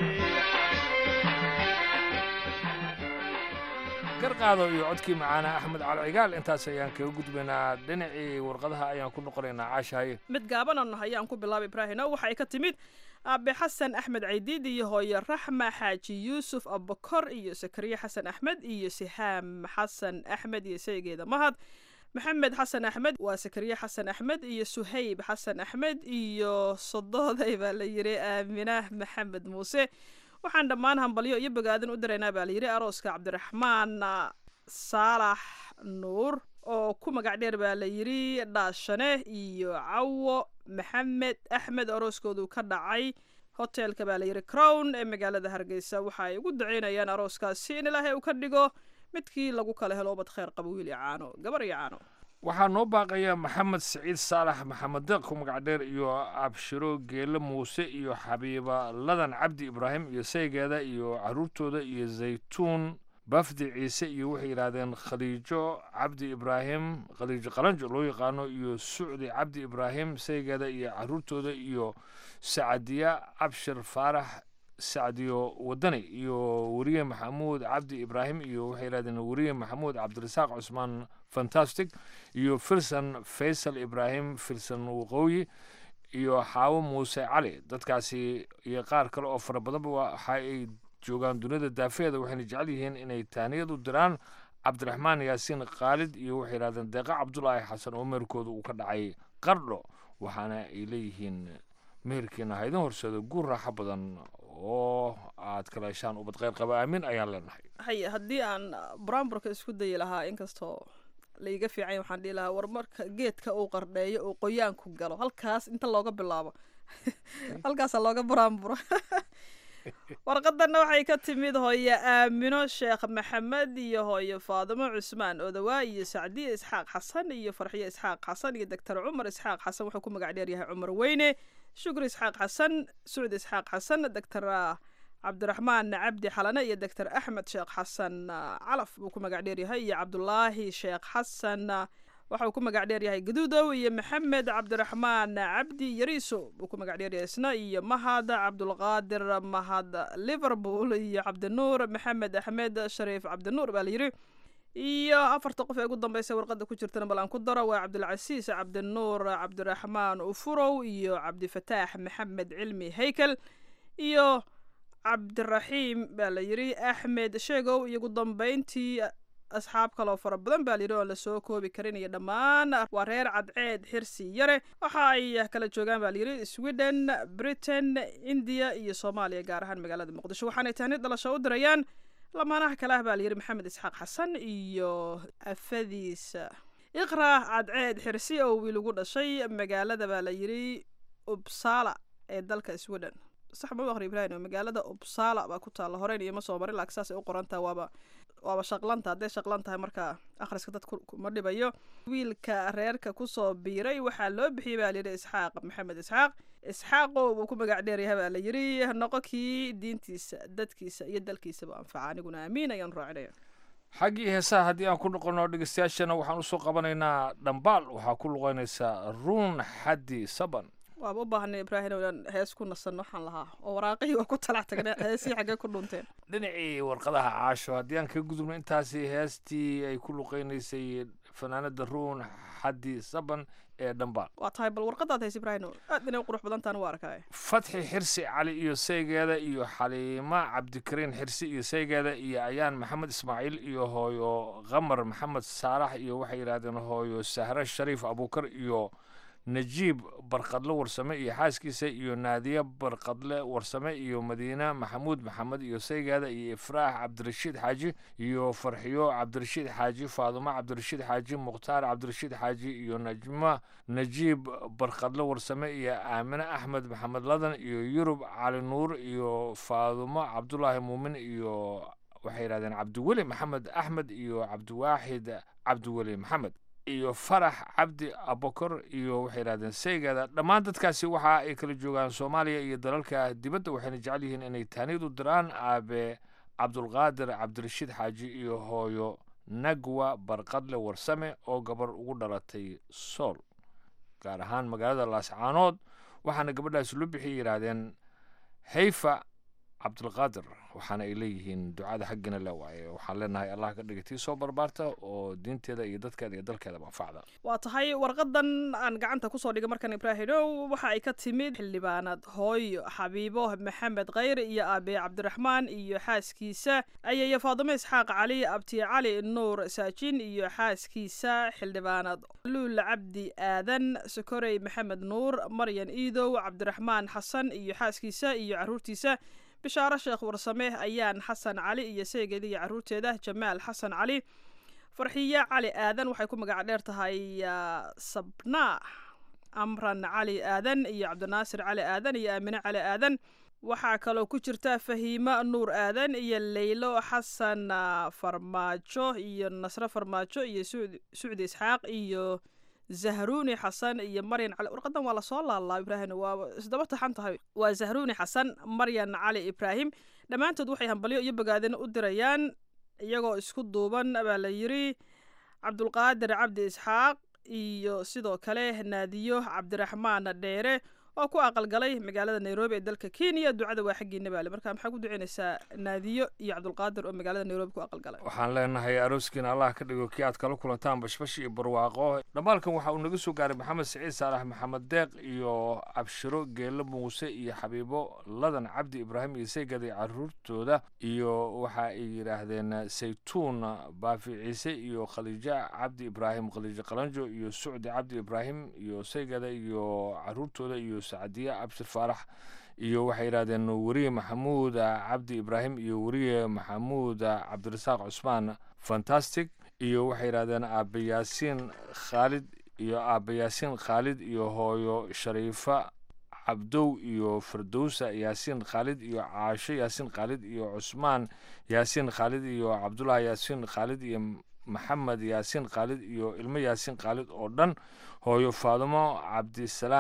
[SPEAKER 12] garqaado iyo codkii macaana axmed cali cigaal intaas ayaan kaga gudbaynaa dhinacii warqadaha ayaan ku noqonaynaa caashaaye
[SPEAKER 11] mid gaabanan ayaan ku bilaabay ibraahino waxa ay ka timid aabe xasan axmed caydiid iyo hooyo raxma xaaji yuusuf abukor iyo sakariye xasan axmed iyo sihaam xasan axmed iyo saygeeda mahad maxamed xasan axmed waa sakariye xasan axmed iyo suhayb xasan axmed iyo sodooday baa la yiri aaminah maxamed muuse waxaan dhammaan hambalyo iyo bogaadin u diraynaa baa layidhi arooska cabdiraxmaan saalax nuur oo ku magac dheer baa la yidhi dhaashane iyo cawo maxamed axmed arooskoodu ka dhacay hotelka baa layidhi crown ee magaalada hargeysa waxa ay ugu duceynayaan arooskaasi in ilaahay uu ka dhigo midkii lagu kala helo ubad kheyr qaba wiil iyo caano gabar iyo caano
[SPEAKER 12] waxaa noo baaqaya maxamed siciid saalax maxamed deeq ku magac dheer iyo abshiro geele muuse iyo xabiiba ladan cabdi ibraahim iyo saygeeda iyo caruurtooda iyo zaytuun bafdi ciise iyo waxay yidhaahdeen khadiijo cabdi ibraahim khadiijo qalanjo loo yaqaano iyo sucdi cabdi ibraahim saygeeda iyo caruurtooda iyo sacadiya abshir faarax sacdiyo wadani iyo weriye maxamuud cabdi ibraahim iyo waxay yidhahdeen weriye maxamuud cabdirasaaq cusmaan fantastic iyo filson faysal ibraahim filson waqooyi iyo xaawo muuse cali dadkaasi iyo qaar kale oo fara badanba waxa ay joogaan duniyada daafeeda waxayna jecel yihiin inay tahniyad u diraan cabdiraxmaan yaasiin khaalid iyo waxay yidhahdeen deeqa cabdulaahi xasan oo meherkooda uu ka dhacay qardho waxaana ay leeyihiin meherkiina ha idin horseedo guur raaxo badan oo aad kala heshaan ubad kheyr qaba aamin ayaan leenahay
[SPEAKER 11] haye haddii aan buraanburka isku dayi lahaa inkastoo laiga fiicanya waxaan dhihi lahaa war marka geedka uu qardheeyo uu qoyaanku galo halkaas inta looga bilaabo halkaasaa looga buraanburo warqadanna waxay ka timid hooyo aamino sheekh maxamed iyo hooyo faadimo cusmaan odawaa iyo sacdiye isxaaq xasan iyo farxiyo isxaaq xasan iyo doctor cumar isxaaq xasan wuxuu ku magac dheer yahay cumar weyne shukri isxaaq xasan sucdi isxaaq xasan doctor cabdiraxmaan cabdi xalane iyo doctor axmed sheekh xasan calaf buu ku magac dheeryahay iyo cabdulaahi sheekh xasan waxa uu ku magac dheeryahay gaduudow iyo maxamed cabdiraxmaan cabdi yariiso buu ku magac dheeryahay isna iyo mahad cabdulqaadir mahad liverpool iyo cabdinuur maxamed axmed shariif cabdinuur baa layidhi iyo afarta qof ee ugu dambeysa warqada ku jirtana bal aan ku daro waa cabdilcasiis cabdinuur cabdiraxmaan ufurow iyo cabdifataax maxamed cilmi haykel iyo cabdiraxiim baa la yidhi axmed sheegow iyo ugu dambeyntii asxaab kaloo fara badan baa layidhi oon lasoo koobi karin iyo dhammaan waa reer cadceed xirsi yare waxa ay kala joogaan baa layidhi sweden britain india iyo soomaaliya gaar ahaan magaalada muqdisho waxaanay tahnid dhalasho u dirayaan lamaanaha kale ah baa layidhi maxamed isxaaq xasan iyo afadiisa iqra cadceed xirsi oo wiil ugu dhashay magaalada baa la yidhi ubsala ee dalka sweden sax ma aqri ibrahim magaalada ubsala baa ku taalla horeyn iyo ma soo marin laakiin saasay u qorantaha waaba waaba shaqlanta hadday shaqlan tahay markaa akhriska dad kuma dhibayo wiilka reerka kusoo biiray waxaa loo bixiyey baa layidhi isxaaq maxamed isxaaq isxaaqo buu ku magac dheeryahay baa la yidhi noqo kii diintiisa dadkiisa iyo dalkiisaba anfaca aniguna aamiin ayaan raacinaya
[SPEAKER 12] xaggii heesaha haddii aan ku noqono dhegeystayaashana waxaan usoo qabanaynaa dhambaal waxaa ku luqeynaysaa ruun xaddi saban
[SPEAKER 11] waaba u baahnay ibraahim inaan hees ku nasanno waxaan lahaa oo waraaqihii waa ku talax tagnay heesihii xaggee ku dhunteen
[SPEAKER 12] dhinacii warqadaha caasho haddii aan kaga gudubno intaasi heestii ay ku luqeynaysay fanaanada ruun xaddi saban ee dhambaal
[SPEAKER 11] waa tahay bal warqadaad hays ibraahim aad inay u qurux badan tahan u arkaya
[SPEAKER 12] fatxi xirsi cali iyo saygeeda iyo xaliima cabdikariin xirsi iyo saygeeda iyo ayaan maxamed ismaaciil iyo hooyo qamar maxamed saalax iyo waxay yidhahdeen hooyo sahre shariif abuukar iyo najiib barqadle warsame iyo xaaskiisa iyo naadiye barqadle warsame iyo madiine maxamuud maxamed iyo saygaada iyo ifraax cabdirashiid xaaji iyo farxiyo cabdirashiid xaaji faadumo cabdirashiid xaaji mukhtaar cabdirashiid xaaji iyo najma najiib barqadle warsame iyo aamine axmed maxamed ladan iyo yurub cali nuur iyo faadumo cabdulaahi muumin iyo waxay yidhahdeen cabdiweli maxamed axmed iyo cabdiwaaxid cabdiweli maxamed iyo farax cabdi abokor iyo waxay yidhahdeen saygeeda dhammaan dadkaasi waxa ay kala joogaan soomaaliya iyo dalalka dibadda waxayna jecel yihiin inay taaniid u diraan aabe cabdulqaadir cabdirashiid xaaji iyo hooyo nagwa barqadle warsame oo gabar ugu dhalatay sool gaar ahaan magaalada laascaanood waxaana gabadhaasi loo bixiyay yidhaahdeen hayfa cabdulqaadir waxaana ay leeyihiin ducada xaggina le waaye waxaan leenahay allah ka dhigay tii soo barbaarta oo diinteeda iyo dadkeeda iyo dalkeedaba anfacda
[SPEAKER 11] waa tahay warqadan aan gacanta kusoo dhigay markan ibraahimow waxa ay ka timid xildhibaanad hooyo xabiibo maxamed khayr iyo aabe cabdiraxmaan iyo xaaskiisa ayaya faadimo isxaaq cali abti cali nuur saajin iyo xaaskiisa xildhibaanad luul cabdi aadan sokorey maxamed nuur maryan iidow cabdiraxmaan xasan iyo xaaskiisa iyo caruurtiisa bishaaro sheekh warsame ayaan xasan cali iyo seegeeda iyo caruurteeda jamaal xasan cali farxiye cali aadan waxay ku magac dheer tahay sabnaa amran cali aadan iyo cabdinaasir cali aadan iyo aamine cali aadan waxaa kaloo ku jirta fahiimo nuur aadan iyo leylo xasan farmaajo iyo nasre farmaajo iyo sucdi isxaaq iyo zahruuni xasan iyo maryan cali warqadan waa lasoo laalaa ibraahim waa isdaba taxan tahay waa zahruuni xasan maryan cali ibraahim dhammaantood waxay hambalyo iyo bogaadin u dirayaan iyagoo isku duuban baa la yidhi cabdulqaadir cabdi isxaaq iyo sidoo kale naadiyo cabdiraxmaan dheere oo ku aqalgalay magaalada nairobi ee dalka kenya ducada waa xaggiina baale marka maxaa ku duceynaysaa naadiyo iyo cabdulqaadir oo magaalada nairobi ku aqalgalay
[SPEAKER 12] waxaan leenahay arooskiina allah ka dhigo kii aad kala kulantaan bashbash iyo barwaaqo dhammaalkan waxa uu naga soo gaaray maxamed siciid saalax maxamed deeq iyo abshiro geelo muuse iyo xabiibo ladan cabdi ibraahim iyo seygada iyo caruurtooda iyo waxa ay yidhaahdeen saytuun baafi ciise iyo khaliija cabdi ibraahim khaliija qalanjo iyo sucdi cabdi ibraahim iyo seygada iyo caruurtooda iyo sacadiye abshir faarax iyo waxay yidhahdeen weriye maxamuud cabdi ibraahim iyo weriye maxamuud cabdirasaaq cusmaan fantastic iyo waxay yidhahdeen aabe yaasiin khaalid iyo aabe yaasiin khaalid iyo hooyo shariifa cabdow iyo firdowsa yaasiin khaalid iyo caasho yaasiin khaalid iyo cusmaan yaasiin khaalid iyo cabdulahi yaasiin khaalid iyo maxamed yaasiin khaalid iyo ilmo yaasiin khaalid oo dhan hooyo faadumo cabdisalaan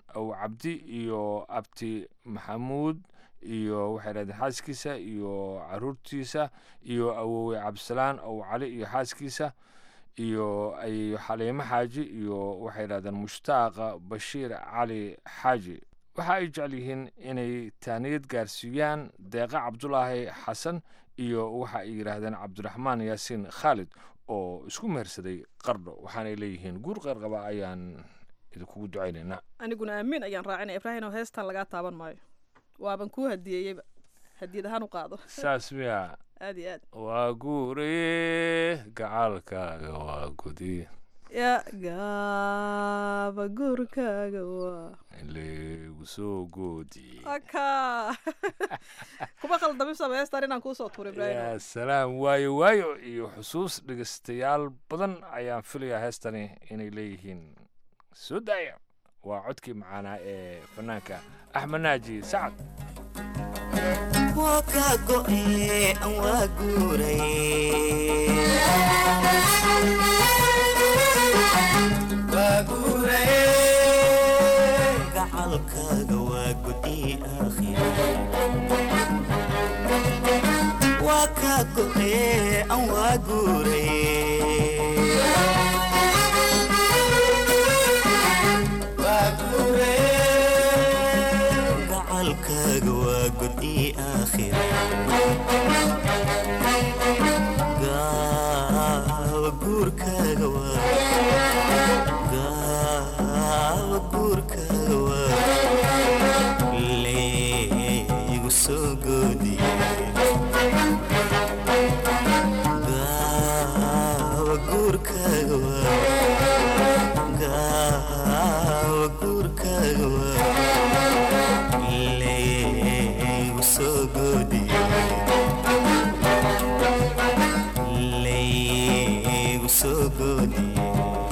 [SPEAKER 12] aw cabdi iyo abti maxamuud iyo waxay dhahdeen xaaskiisa iyo caruurtiisa iyo awowe cabdisalaan aw cali iyo xaaskiisa iyo ay xaliimo xaaji iyo waxay dhahdeen mushtaaqa bashiir cali xaaji waxa ay jecel yihiin inay taaniyad gaarsiiyaan deeqa cabdulaahi xasan iyo waxa ay yidhaahdeen cabdiraxmaan yaasiin khaalid oo isku mehersaday qardho waxaanay leeyihiin guur qarqaba ayaan idinkugu ducaynaynaa
[SPEAKER 11] aniguna aamin ayaan raacinaya ibraahim oo heestan lagaa taaban maayo waaban kuu hadiyeeyeyba hadiyad ahaan u qaado
[SPEAKER 12] saas miya
[SPEAKER 11] aad iyo aad
[SPEAKER 12] waa guuraye gacaalkaaga waa gudi
[SPEAKER 11] ya gaaba guurkaaga waa
[SPEAKER 12] leegu soo goodi
[SPEAKER 11] aka kuma khaldamisaba heestan inaan kuusoo tuuro ibraahim
[SPEAKER 12] yaa salaam waayo waayo iyo xusuus dhegeystayaal badan ayaan filayaa heestani inay leeyihiin soo daaya waa codkii macaanaa ee fanaanka axmed naaji sacad
[SPEAKER 13] waa kaa go'e aan waa guuray gacalkaaga waa gudi aakhir waa kaa go'e aan waa guuray gacalkaaga waa gudi aakhir gaawa guurkaaga waa gaawa guurkaaga waa leegu soo goodiye gaawa guurkaaga waa gaawa guurkaaga waa leegu soo goodiye leegu soo goodiye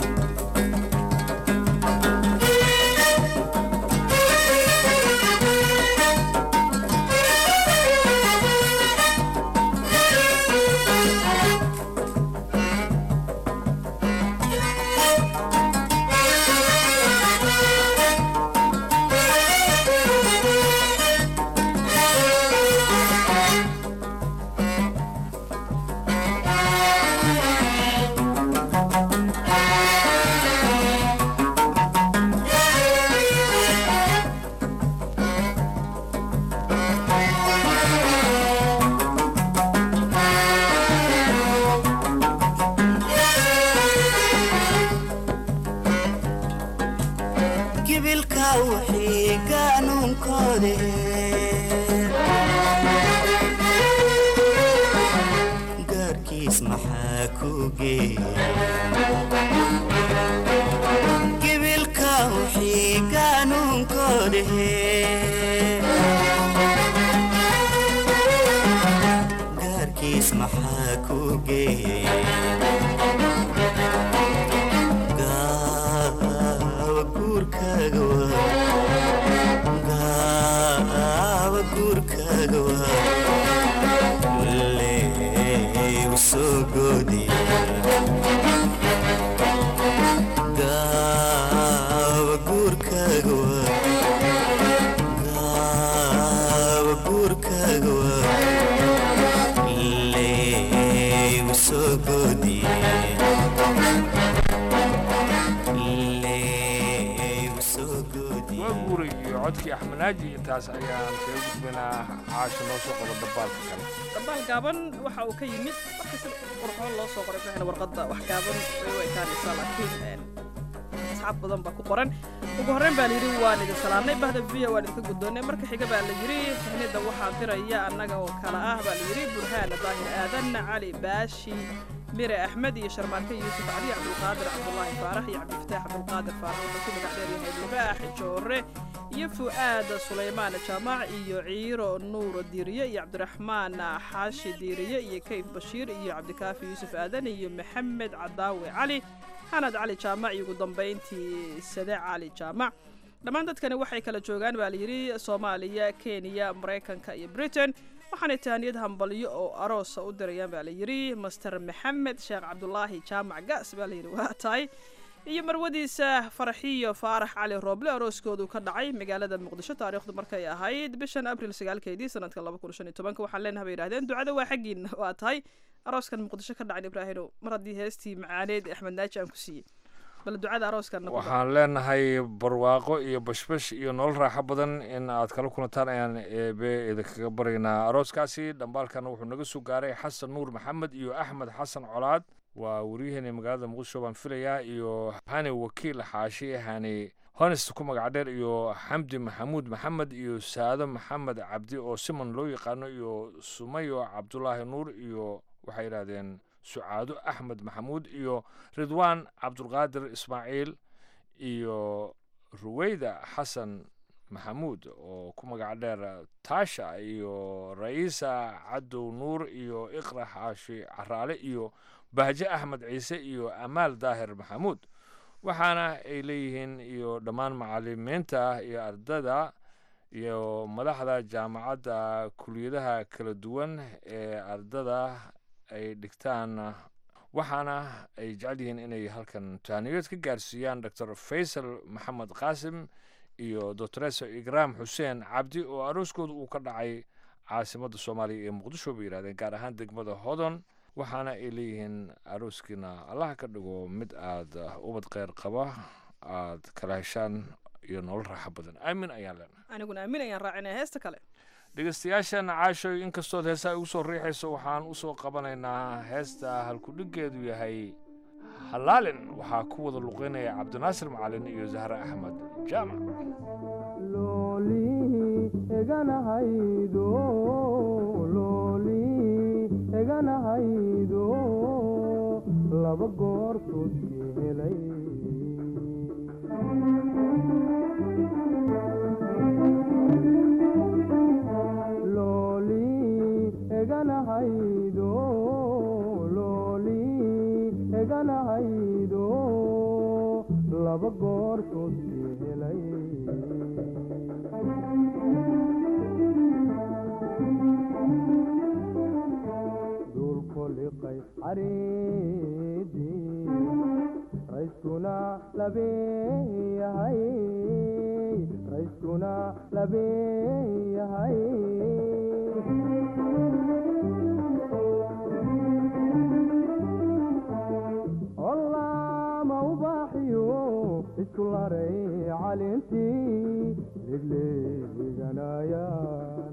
[SPEAKER 13] gibilka wixii gaanuunkoode gaarkiis maxaa ku geeya gibilka wixii gaanuunkoode gaarkiis maxaa ku geeya gaawa guurkaaga waa gaawa guurkaaga waa leegu soo goodiye gaawa guurkaaga waa gaawa guurkaaga waa leegu soo goodiye
[SPEAKER 12] waa guuray iyo codkii axmed naaji intaas ayaan kaga gudbaynaa caasha noo soo qabo dabaalka kale
[SPEAKER 11] dabaal gaaban waxa uu ka yimid marka si qurxoon loo soo qoray ibraahim warqadda wax gaaban way u ekaanaysaa laakiin asxaab badan baa ku qoran ugu horreyn baa layidhi waan idin salaamnay bahda viya waan idinka guddoonnay marka xiga baa la yidhi tahnida waxaa diraya annaga oo kale ah baa la yidhi burhaan daahir aadan cali baashi mire axmed iyo sharmaarke yuusuf cali cabdulqaadir cabdulaahi faarax iyo cabdifataax cabdulqaadir faarax wuxuu ku magac dheeryahay libaax joore iyo fu'aad sulaymaan jaamac iyo ciiro nuur diiriye iyo cabdiraxmaan xaashi diiriye iyo kayf bashiir iyo cabdikaafi yuusuf aadan iyo maxamed cadaawe cali xanad cali jaamac iyo ugu dambayntii sade cali jaamac dhammaan dadkani waxay kala joogaan baa layidhi soomaaliya kenya maraykanka iyo britain waxaanay tahaniyad hambalyo oo aroosa u dirayaan baa layidhi master maxamed sheekh cabdulaahi jaamac gaas baa layidhi waa tahay iyo marwadiisa farxiyo faarax cali rooble arooskoodu ka dhacay magaalada muqdisho taariikhdu markay ahayd bishan abril sagaalkeedii sanadka laba kun shan iyo tobanka waxaan leenahay bay yidhahdeen ducada waa xaggiina waa tahay arooskan muqdisho ka dhacay ibraahino mar haddii heestii macaaneed axmed naaji aan ku siiyey bal ducada arooskan nagu dar.
[SPEAKER 12] waxaan leenahay barwaaqo iyo bashbash iyo nolol raaxo badan in aad kala kulantaan ayaan eebe idinkaga baryaynaa arooskaasi dhambaalkana wuxuu naga soo gaaray xasan nuur maxamed iyo axmed xasan colaad waa waryaheena magaalada muqdisho baan filayaa iyo hani wakiil xaashi hani honest ku magac dheer iyo xamdi maxamuud maxamed iyo saado maxamed cabdi oo simon loo yaqaano iyo sumayo cabdulaahi nuur iyo waxay yidhahdeen sucaado axmed maxamuud iyo ridwaan cabdulqaadir ismaaciil iyo ruweyda xasan maxamuud oo ku magac dheer taasha iyo ra'iisa cadow nuur iyo iqra xaashi caraale iyo bahje axmed ciise iyo amaal daahir maxamuud waxaana ay leeyihiin iyo dhammaan macalimiinta iyo ardada iyo madaxda jaamacadda kuliyadaha kala duwan ee ardada ay dhigtaan waxaana ay jecel yihiin inay halkan taaniyood ka gaarsiiyaan doctor faysal maxamed qaasim iyo doctoresa igraam xuseen cabdi oo arooskooda uu ka dhacay caasimadda soomaaliya ee muqdisho bay yidhahdeen gaar ahaan degmada hodon waxaana ay leeyihiin arooskiina allaha ka dhigo mid aad ubad kheyr qaba aad kala heshaan iyo nolol raaxo badan aamin ayaan leenahay
[SPEAKER 11] aniguna aamin ayaan raacinaya heesta kale
[SPEAKER 12] dhegeystayaashan caashoy inkastood heesaa igu soo riixayso waxaan u soo qabanaynaa heesta halkudhiggeedu yahay halaalin waxaa ku wada luqeynaya cabdinaasir macalin iyo zahre axmed jaamac
[SPEAKER 14] eganahaydo looli eganahaydo laba goortood helay looli eganahaydo looli eganahaydo laba goortood helay dulkoliqay careedii rayskuna labeeyahay rayskuna labeeyahay olaama ubaaxiyo isku laray calintii legleeganayaan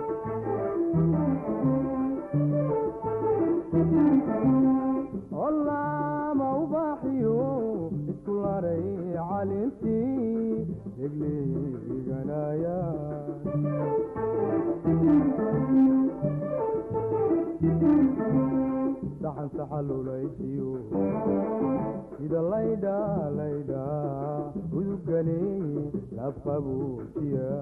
[SPEAKER 14] olaama ubaaxiyo isku laray calintii legleeganayaan saxan saxalulaysiyo sida laydha laydha udugani labqabuujiya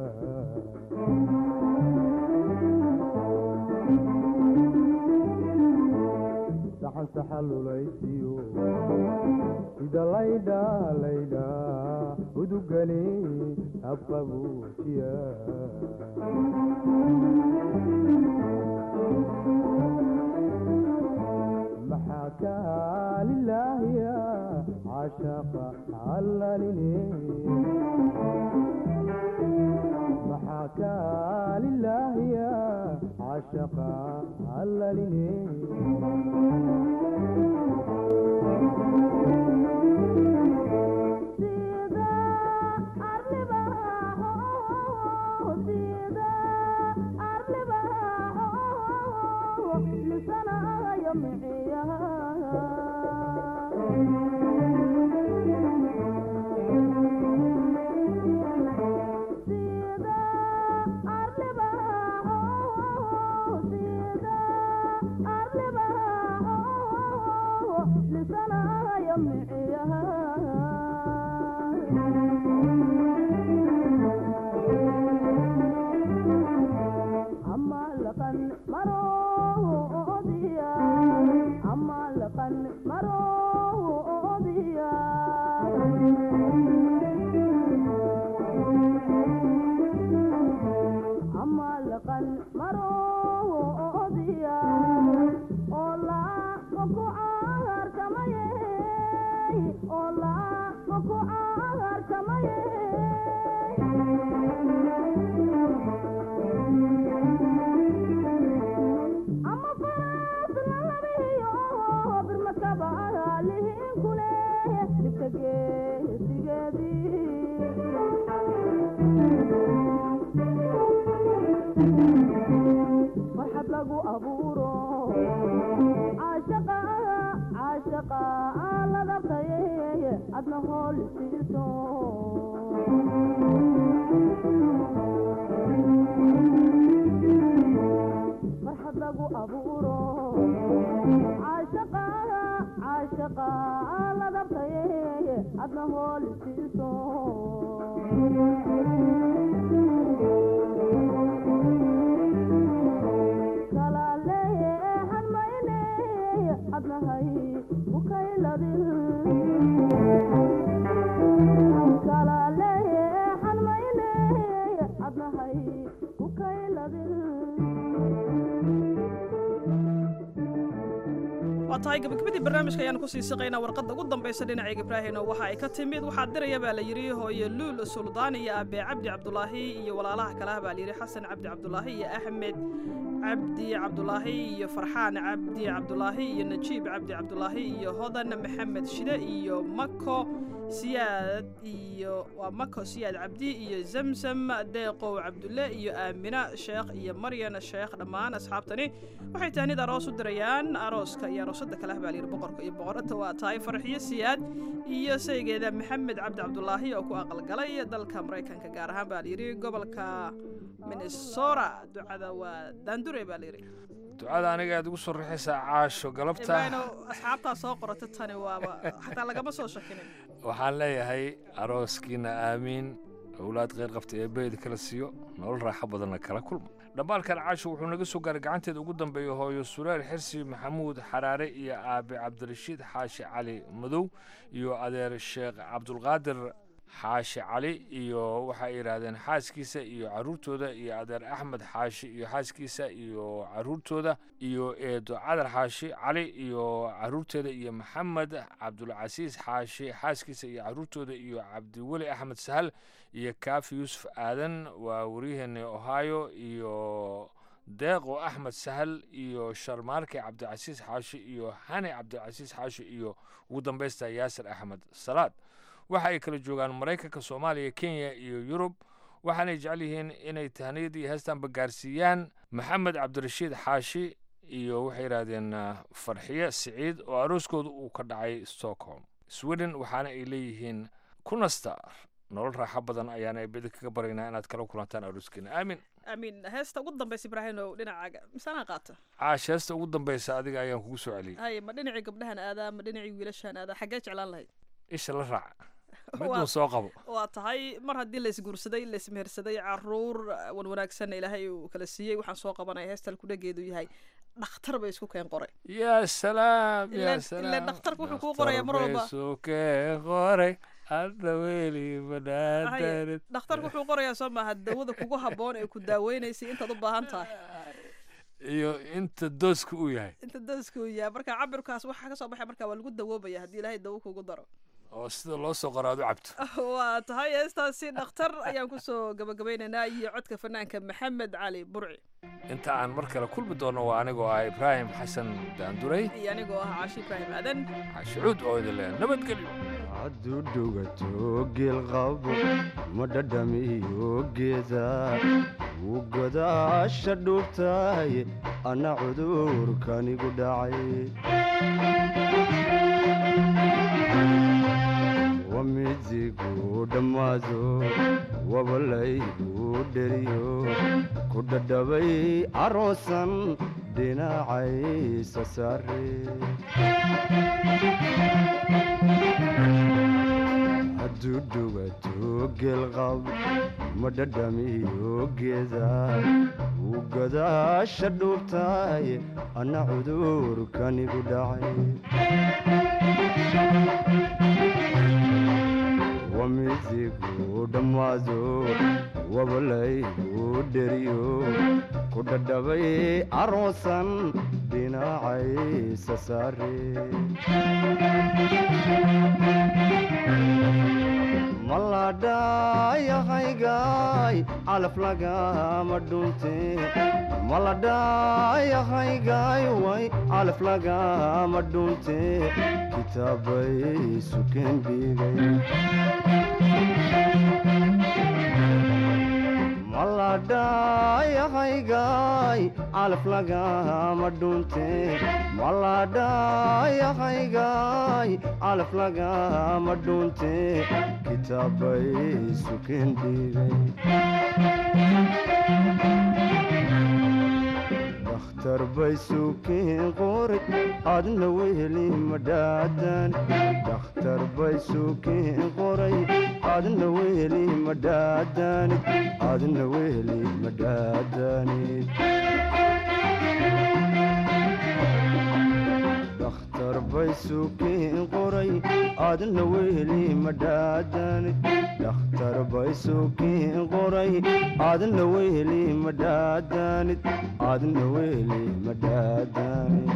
[SPEAKER 14] saxan saxalulaysiyo sida laydha laydha udugani labqabuujiya maxaa kaa lilaahiya cashaqa allalini maxaa kaa lilaahiya cashaqa allalini
[SPEAKER 15] Hola, caashaqa caashaqa la dabtaye adna hool siiso farxad lagu abuuro caashaqa caashaqa la dabtaye adna hool siiso kalaaleehan mayne adnahay ukayladin kalaaleehan mayne adnahay
[SPEAKER 11] waa tahay gabagabadii barnaamijka ayaan kusii siqaynaa warqadda ugu dambaysa dhinacayga ibraahino waxa ay ka timid waxaa diraya baa la yidhi hooye luul suldaan iyo aabe cabdi cabdulaahi iyo walaalaha kale ah baa la yidhi xasan cabdi cabdulaahi iyo axmed cabdi cabdulaahi iyo farxaan cabdi cabdulaahi iyo najiib cabdi cabdulaahi iyo hodan maxamed shide iyo mako siyaad iyo waa mako siyaad cabdi iyo zamzam deeqow cabdulle iyo aamina sheekh iyo maryan sheekh dhammaan asxaabtani waxay tahnid aroos u dirayaan arooska iyo aroosada kale ah baa layidhi boqorka iyo boqorada waa tahay farxiyo siyaad iyo saygeeda maxamed cabdi cabdulaahi oo ku aqalgalay dalka maraykanka gaar ahaan baa layidhi gobolka minnesota ducada waa daandure baa layidhi
[SPEAKER 12] ducada aniga aad ugu soo rixaysaa caasho galabta
[SPEAKER 11] ibraahino asxaabtaa soo qorata tani waaba xataa lagama soo shakinin
[SPEAKER 12] waxaan leeyahay arooskiina aamiin owlaad kheyr qabta ee beedi kala siiyo nolol raaxo badanna kala kulma dhambaalkan caasho wuxuu naga soo gaaray gacanteeda ugu dambeeya hooyo sureel xirsi maxamuud xaraare iyo aabe cabdirashiid xaashi cali madow iyo adeer sheekh cabdulqaadir xaashi cali iyo waxay yidhaahdeen xaaskiisa iyo caruurtooda iyo adeer axmed xaashi iyo xaaskiisa iyo caruurtooda iyo eedo cadar xaashi cali iyo caruurteeda iyo maxamed cabdulcasiis xaashi xaaskiisa iyo caruurtooda iyo cabdiweli axmed sahal iyo kaafi yuusuf aadan waa waryaheena ohio iyo deeqo axmed sahal iyo sharmaarke cabdicasiis xaashi iyo hani cabdicasiis xaashi iyo ugu dambaysta yaasir axmed salaad waxa ay kala joogaan maraykanka soomaaliya kenya iyo yurub waxaanay jecel yihiin inay tahniyad iyo heestanba gaarsiiyaan maxamed cabdirashiid xaashi iyo waxay yidhaahdeen farxiye siciid oo arooskooda uu ka dhacay stockholm sweden waxaana ay leeyihiin kunasta nolol raaxo badan ayaana bedi kaga baraynaa inaad kala kulantaan arooskeena aamin
[SPEAKER 11] amiin heesta ugu dambaysa ibraahino dhinacaaga misanaa qaata
[SPEAKER 12] caash heesta ugu dambaysa adiga ayaan kugu soo celiyey
[SPEAKER 11] haye ma dhinacii gabdhahan aadaa ma dhinacii wiilashan aadaa xaggee jeclaan lahayd
[SPEAKER 12] isha la raac miduu soo qabo
[SPEAKER 11] waa tahay mar haddii laisguursaday laismehersaday caruur wan wanaagsanna ilaahay uu kala siiyey waxaan soo qabanaya heestal kudhageedu yahay dhakhtar bay isku keen qoray
[SPEAKER 12] yaa salaam yaa salaam
[SPEAKER 11] ile dhakhtarku wuxuu kuu qoraya mar walba
[SPEAKER 12] isu keen qoray hadda weli banaadanid
[SPEAKER 11] dhakhtarku wuxuu qorayaa soo maaha dawada kugu habboon ee ku daaweynaysay intaad u baahan tahay
[SPEAKER 12] iyo inta dooska uu yahay
[SPEAKER 11] inta dooska uu yahay marka cabirkaas waxaa kasoo baxay marka waa lagu dawoobaya haddii ilaahay dawo kugu daro
[SPEAKER 12] oo sida loo soo qoro aad u cabto
[SPEAKER 11] waa tahay heestaasi dhakhtar ayaan kusoo gabagabaynaynaa iyo codka fanaanka maxamed cali burci
[SPEAKER 12] inta aan mar kale kulmi doono waa anigoo ah ibraahim xasan daanduray
[SPEAKER 11] iyo anigoo ah caashi ibraahim aadan
[SPEAKER 12] cashucuud oo idin leh nabadgelyo
[SPEAKER 14] hadduu dhugato geelqabo ma dhadhamiyo geeda wuu godaasha dhuubtahay anna cudurkanigu dhacay wamidigu dhammaado wabalaygu dheriyo ku dhadhabay aroosan dhinacaysa saare hadduu dhugato geelqab ma dhadhamiyo geeda wuu godaasha dhuubtahay anna cudurkanigu dhacay wamidigu dhammaado wabalaygu dheriyo ku dhadhabay aroosan dhinacaysa saare maladhayahaygaay calaf lagama dhunte maladhayahaygaay way calaf lagama dhunte kitaabay sukeen dhigay maladhayahaygaay calaf lagama dhunte maladhayahaygaay calaf lagama dhunte kitaabay suken dhigay dakhtar bay suken qoray adna weheli madhaadan dakhtar bay suken qoray adna weheli madhaadanid adna weheli madhaadanid dakhtar bay suken qoray adna weheli madhaadanid dakhtar bay suken qoray adna weheli madhaadanid adna weheli madhaadanid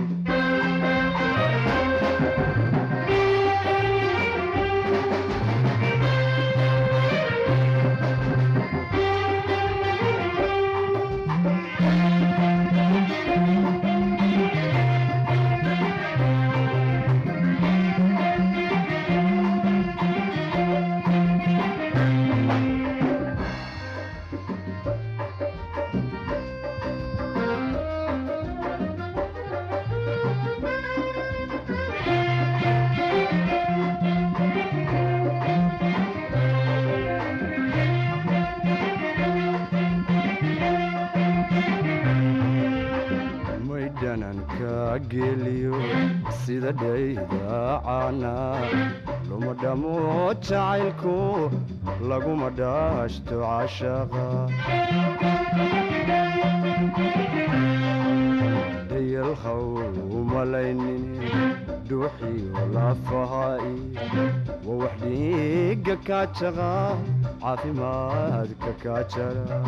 [SPEAKER 14] maydhananka geliyo sida dhaydaacana luma dhamo jacaylku laguma dhaashto cashaqa dayalhaw umalaynin dhuuxiyo lafaha'i waa wax dhiiga kaajaqa caafimaadka kaajara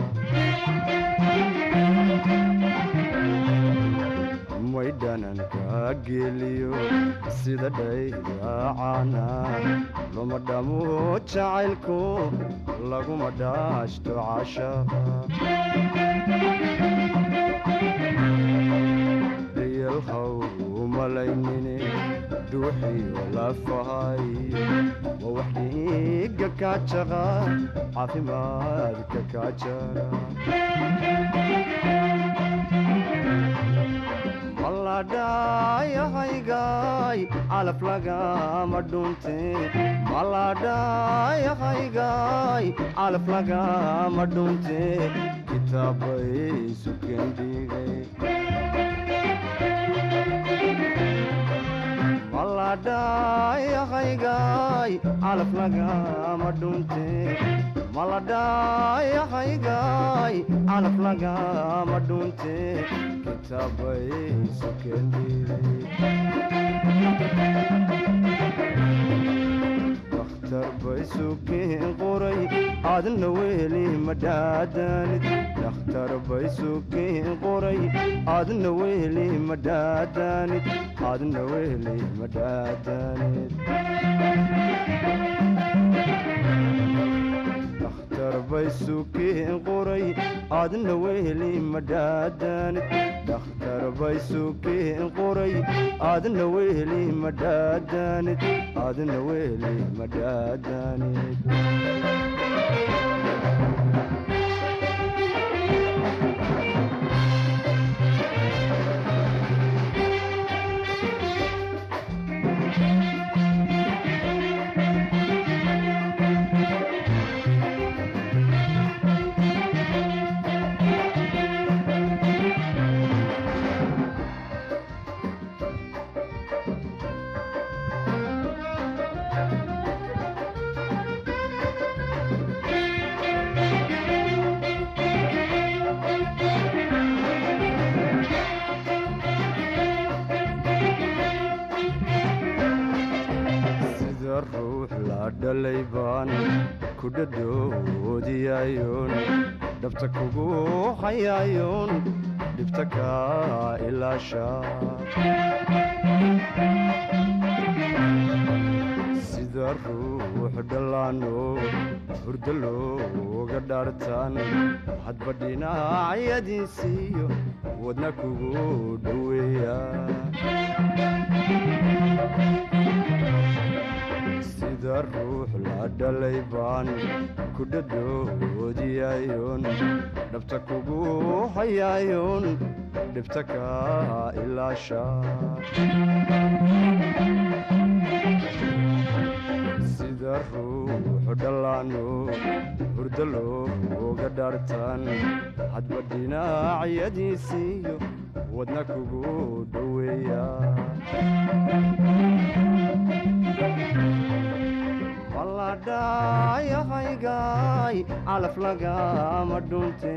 [SPEAKER 14] maydhananka geliyo sida dhaydaacana luma dhamo jacaylku laguma dhaashto cashaqa dayalhaw umalaynine dhuuxiyo lafahay waa wax dhiiga kaajaqa caafimaadka kaajara maladhayahaygaay calaf lagama dhunte maladhayahaygaay calaf lagama dhunte kitaabay suken dhigay maladhayahaygaay calaf lagama dhunte maladhayahaygaay calaf lagama dhunte kitaabay suken dakhtar bay suken qoray adna weheli madhaadanid dakhtar bay suken qoray adna weheli madhaadanid adna weheli madhaadanid dakhtar bay suken qoray adna weheli madhaadanid dakhtar bay suken qoray adna weheli madhaadanid adna weheli madhaadanid sida ruux la dhalay baan ku dhadhoodiyayoon dhabta kugu hayayoon dhibta kaa ilaasha sida ruux dhallaano hurdo looga dhaartaan hadba dhinacyadiisiiyo wadna kugu dhoweeya sida ruux la dhalay baan ku dhadhoodiyayon dhabta kugu hayaayon dhibta ka ilaasha sida ruuxu dhallaano hurdo looga dhaartan hadba dhinacyadiisiiyo wadna kugu dhoweeya maladhayahaygaay calaf lagama dhunte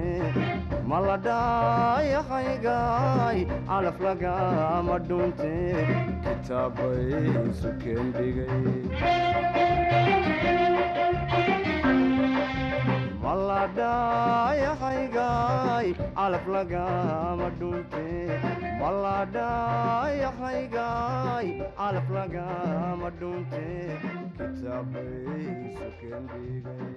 [SPEAKER 14] maladhayahaygaay calaf lagama dhunte kitaabay sukeen dhigay maladhayahaygaay calaf lagama dhunte maladhayahaygaay calaf lagama dhunte kitaabay sukeen dhigay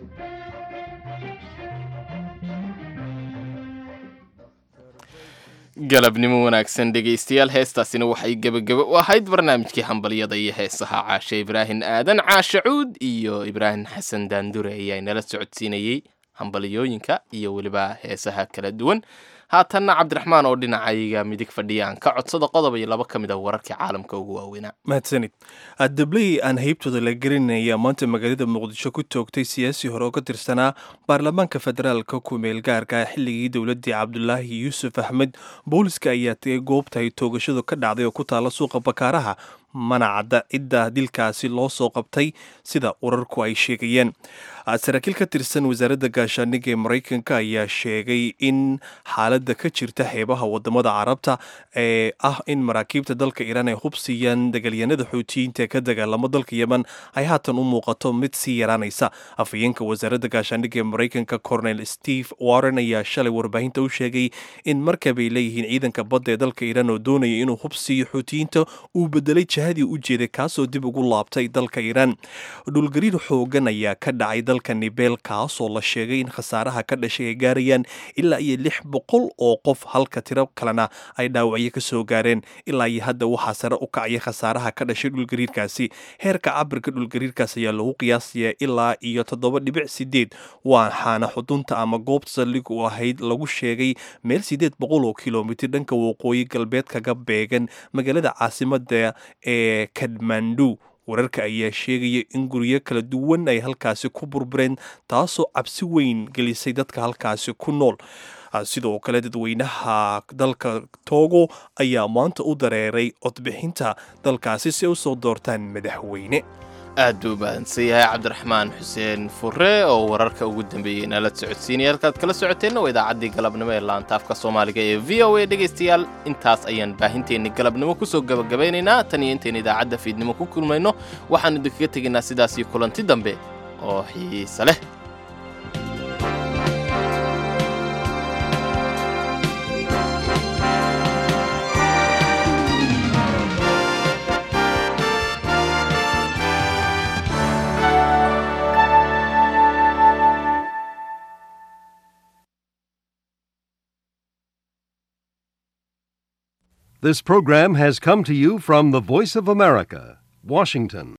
[SPEAKER 4] galabnimo wanaagsan dhegaystayaal heestaasina waxay gebageba u ahayd barnaamijkii hambalyada iyo heesaha caashe ibraahin aadan caashe cuud iyo ibraahim xasan daandure ayaa inala socodsiinayey hambalyooyinka iyo weliba heesaha kala duwan haatanna cabdiraxmaan oo dhinacayga midig fadhiyaan ka codsada qodob iyo laba ka mid a wararkii caalamka ugu waaweynaa
[SPEAKER 3] mahadsanid dabley aan haybtooda la gelinaya maanta magaalada muqdisho ku toogtay siyaasi hore oo ka tirsanaa baarlamaanka federaalka ku-meel gaarka xilligii dowladii cabdulaahi yuusuf axmed booliska ayaa tegay goobta ay toogashadu ka dhacday oo ku taala suuqa bakaaraha mana cadda cidda dilkaasi loo soo qabtay sida urarku ay sheegayeen saraakiil ka tirsan wasaaradda gaashaandhigga ee maraykanka ayaa sheegay in xaaladda ka jirta xeebaha wadamada carabta ee ah in maraakiibta dalka iiraan ay hubsiiyaan dagaalyanada xuutiyiinta ee ka dagaalamo dalka yemen ay haatan u muuqato mid sii yaraanaysa afhayeenka wasaaradda gaashaandhigga ee maraykanka cornel steve warren ayaa shalay warbaahinta u sheegay in markabay leeyihiin ciidanka badda ee dalka iiraan oo doonaya inuu hubsiiyo xuutiyiinta uu bedelay jihadii u jeeday kaasoo dib ugu laabtay dalka iiraan dhulgariir xoogan ayaa ka dhacay dalka nibel kaasoo la sheegay in khasaaraha ka dhashay ay gaarayaan ilaa iyo lix boqol oo qof halka tiro kalena ay dhaawacyo ka soo gaareen ilaa iyo hadda waxaa sare u kacaya khasaaraha ka dhashay dhulgariirkaasi heerka cabirka dhulgariirkaas ayaa lagu qiyaasaya ilaa iyo toddoba dhibic sideed waxaana xudunta ama goobta saldhig u ahayd lagu sheegay meel sideed boqol oo kilomitir dhanka waqooyi galbeed kaga beegan magaalada caasimada ee kadmandu wararka ayaa sheegaya in guryo kala duwan ay halkaasi ku burbureen taasoo cabsi weyn gelisay dadka halkaasi ku nool sidoo kale dadweynaha dalka togo ayaa maanta u dareeray codbixinta dalkaasi si ay usoo doortaan madaxweyne
[SPEAKER 4] aad buu mahadsan yahay cabdiraxmaan xuseen fure oo wararka ugu dambeeyey inala socodsiinaya halkaad kala socoteenna waa idaacaddii galabnimo ee laantaafka soomaaliga ee v o a dhegaystayaal intaas ayaan baahinteenni galabnimo kusoo gabagabaynaynaa tan iyo intaynu idaacadda fiidnimo ku kulmayno waxaanu idinkaga tegaynaa sidaasii kulanti dambe oo xiise leh
[SPEAKER 16] This program has come to you from the Voice of America, Washington.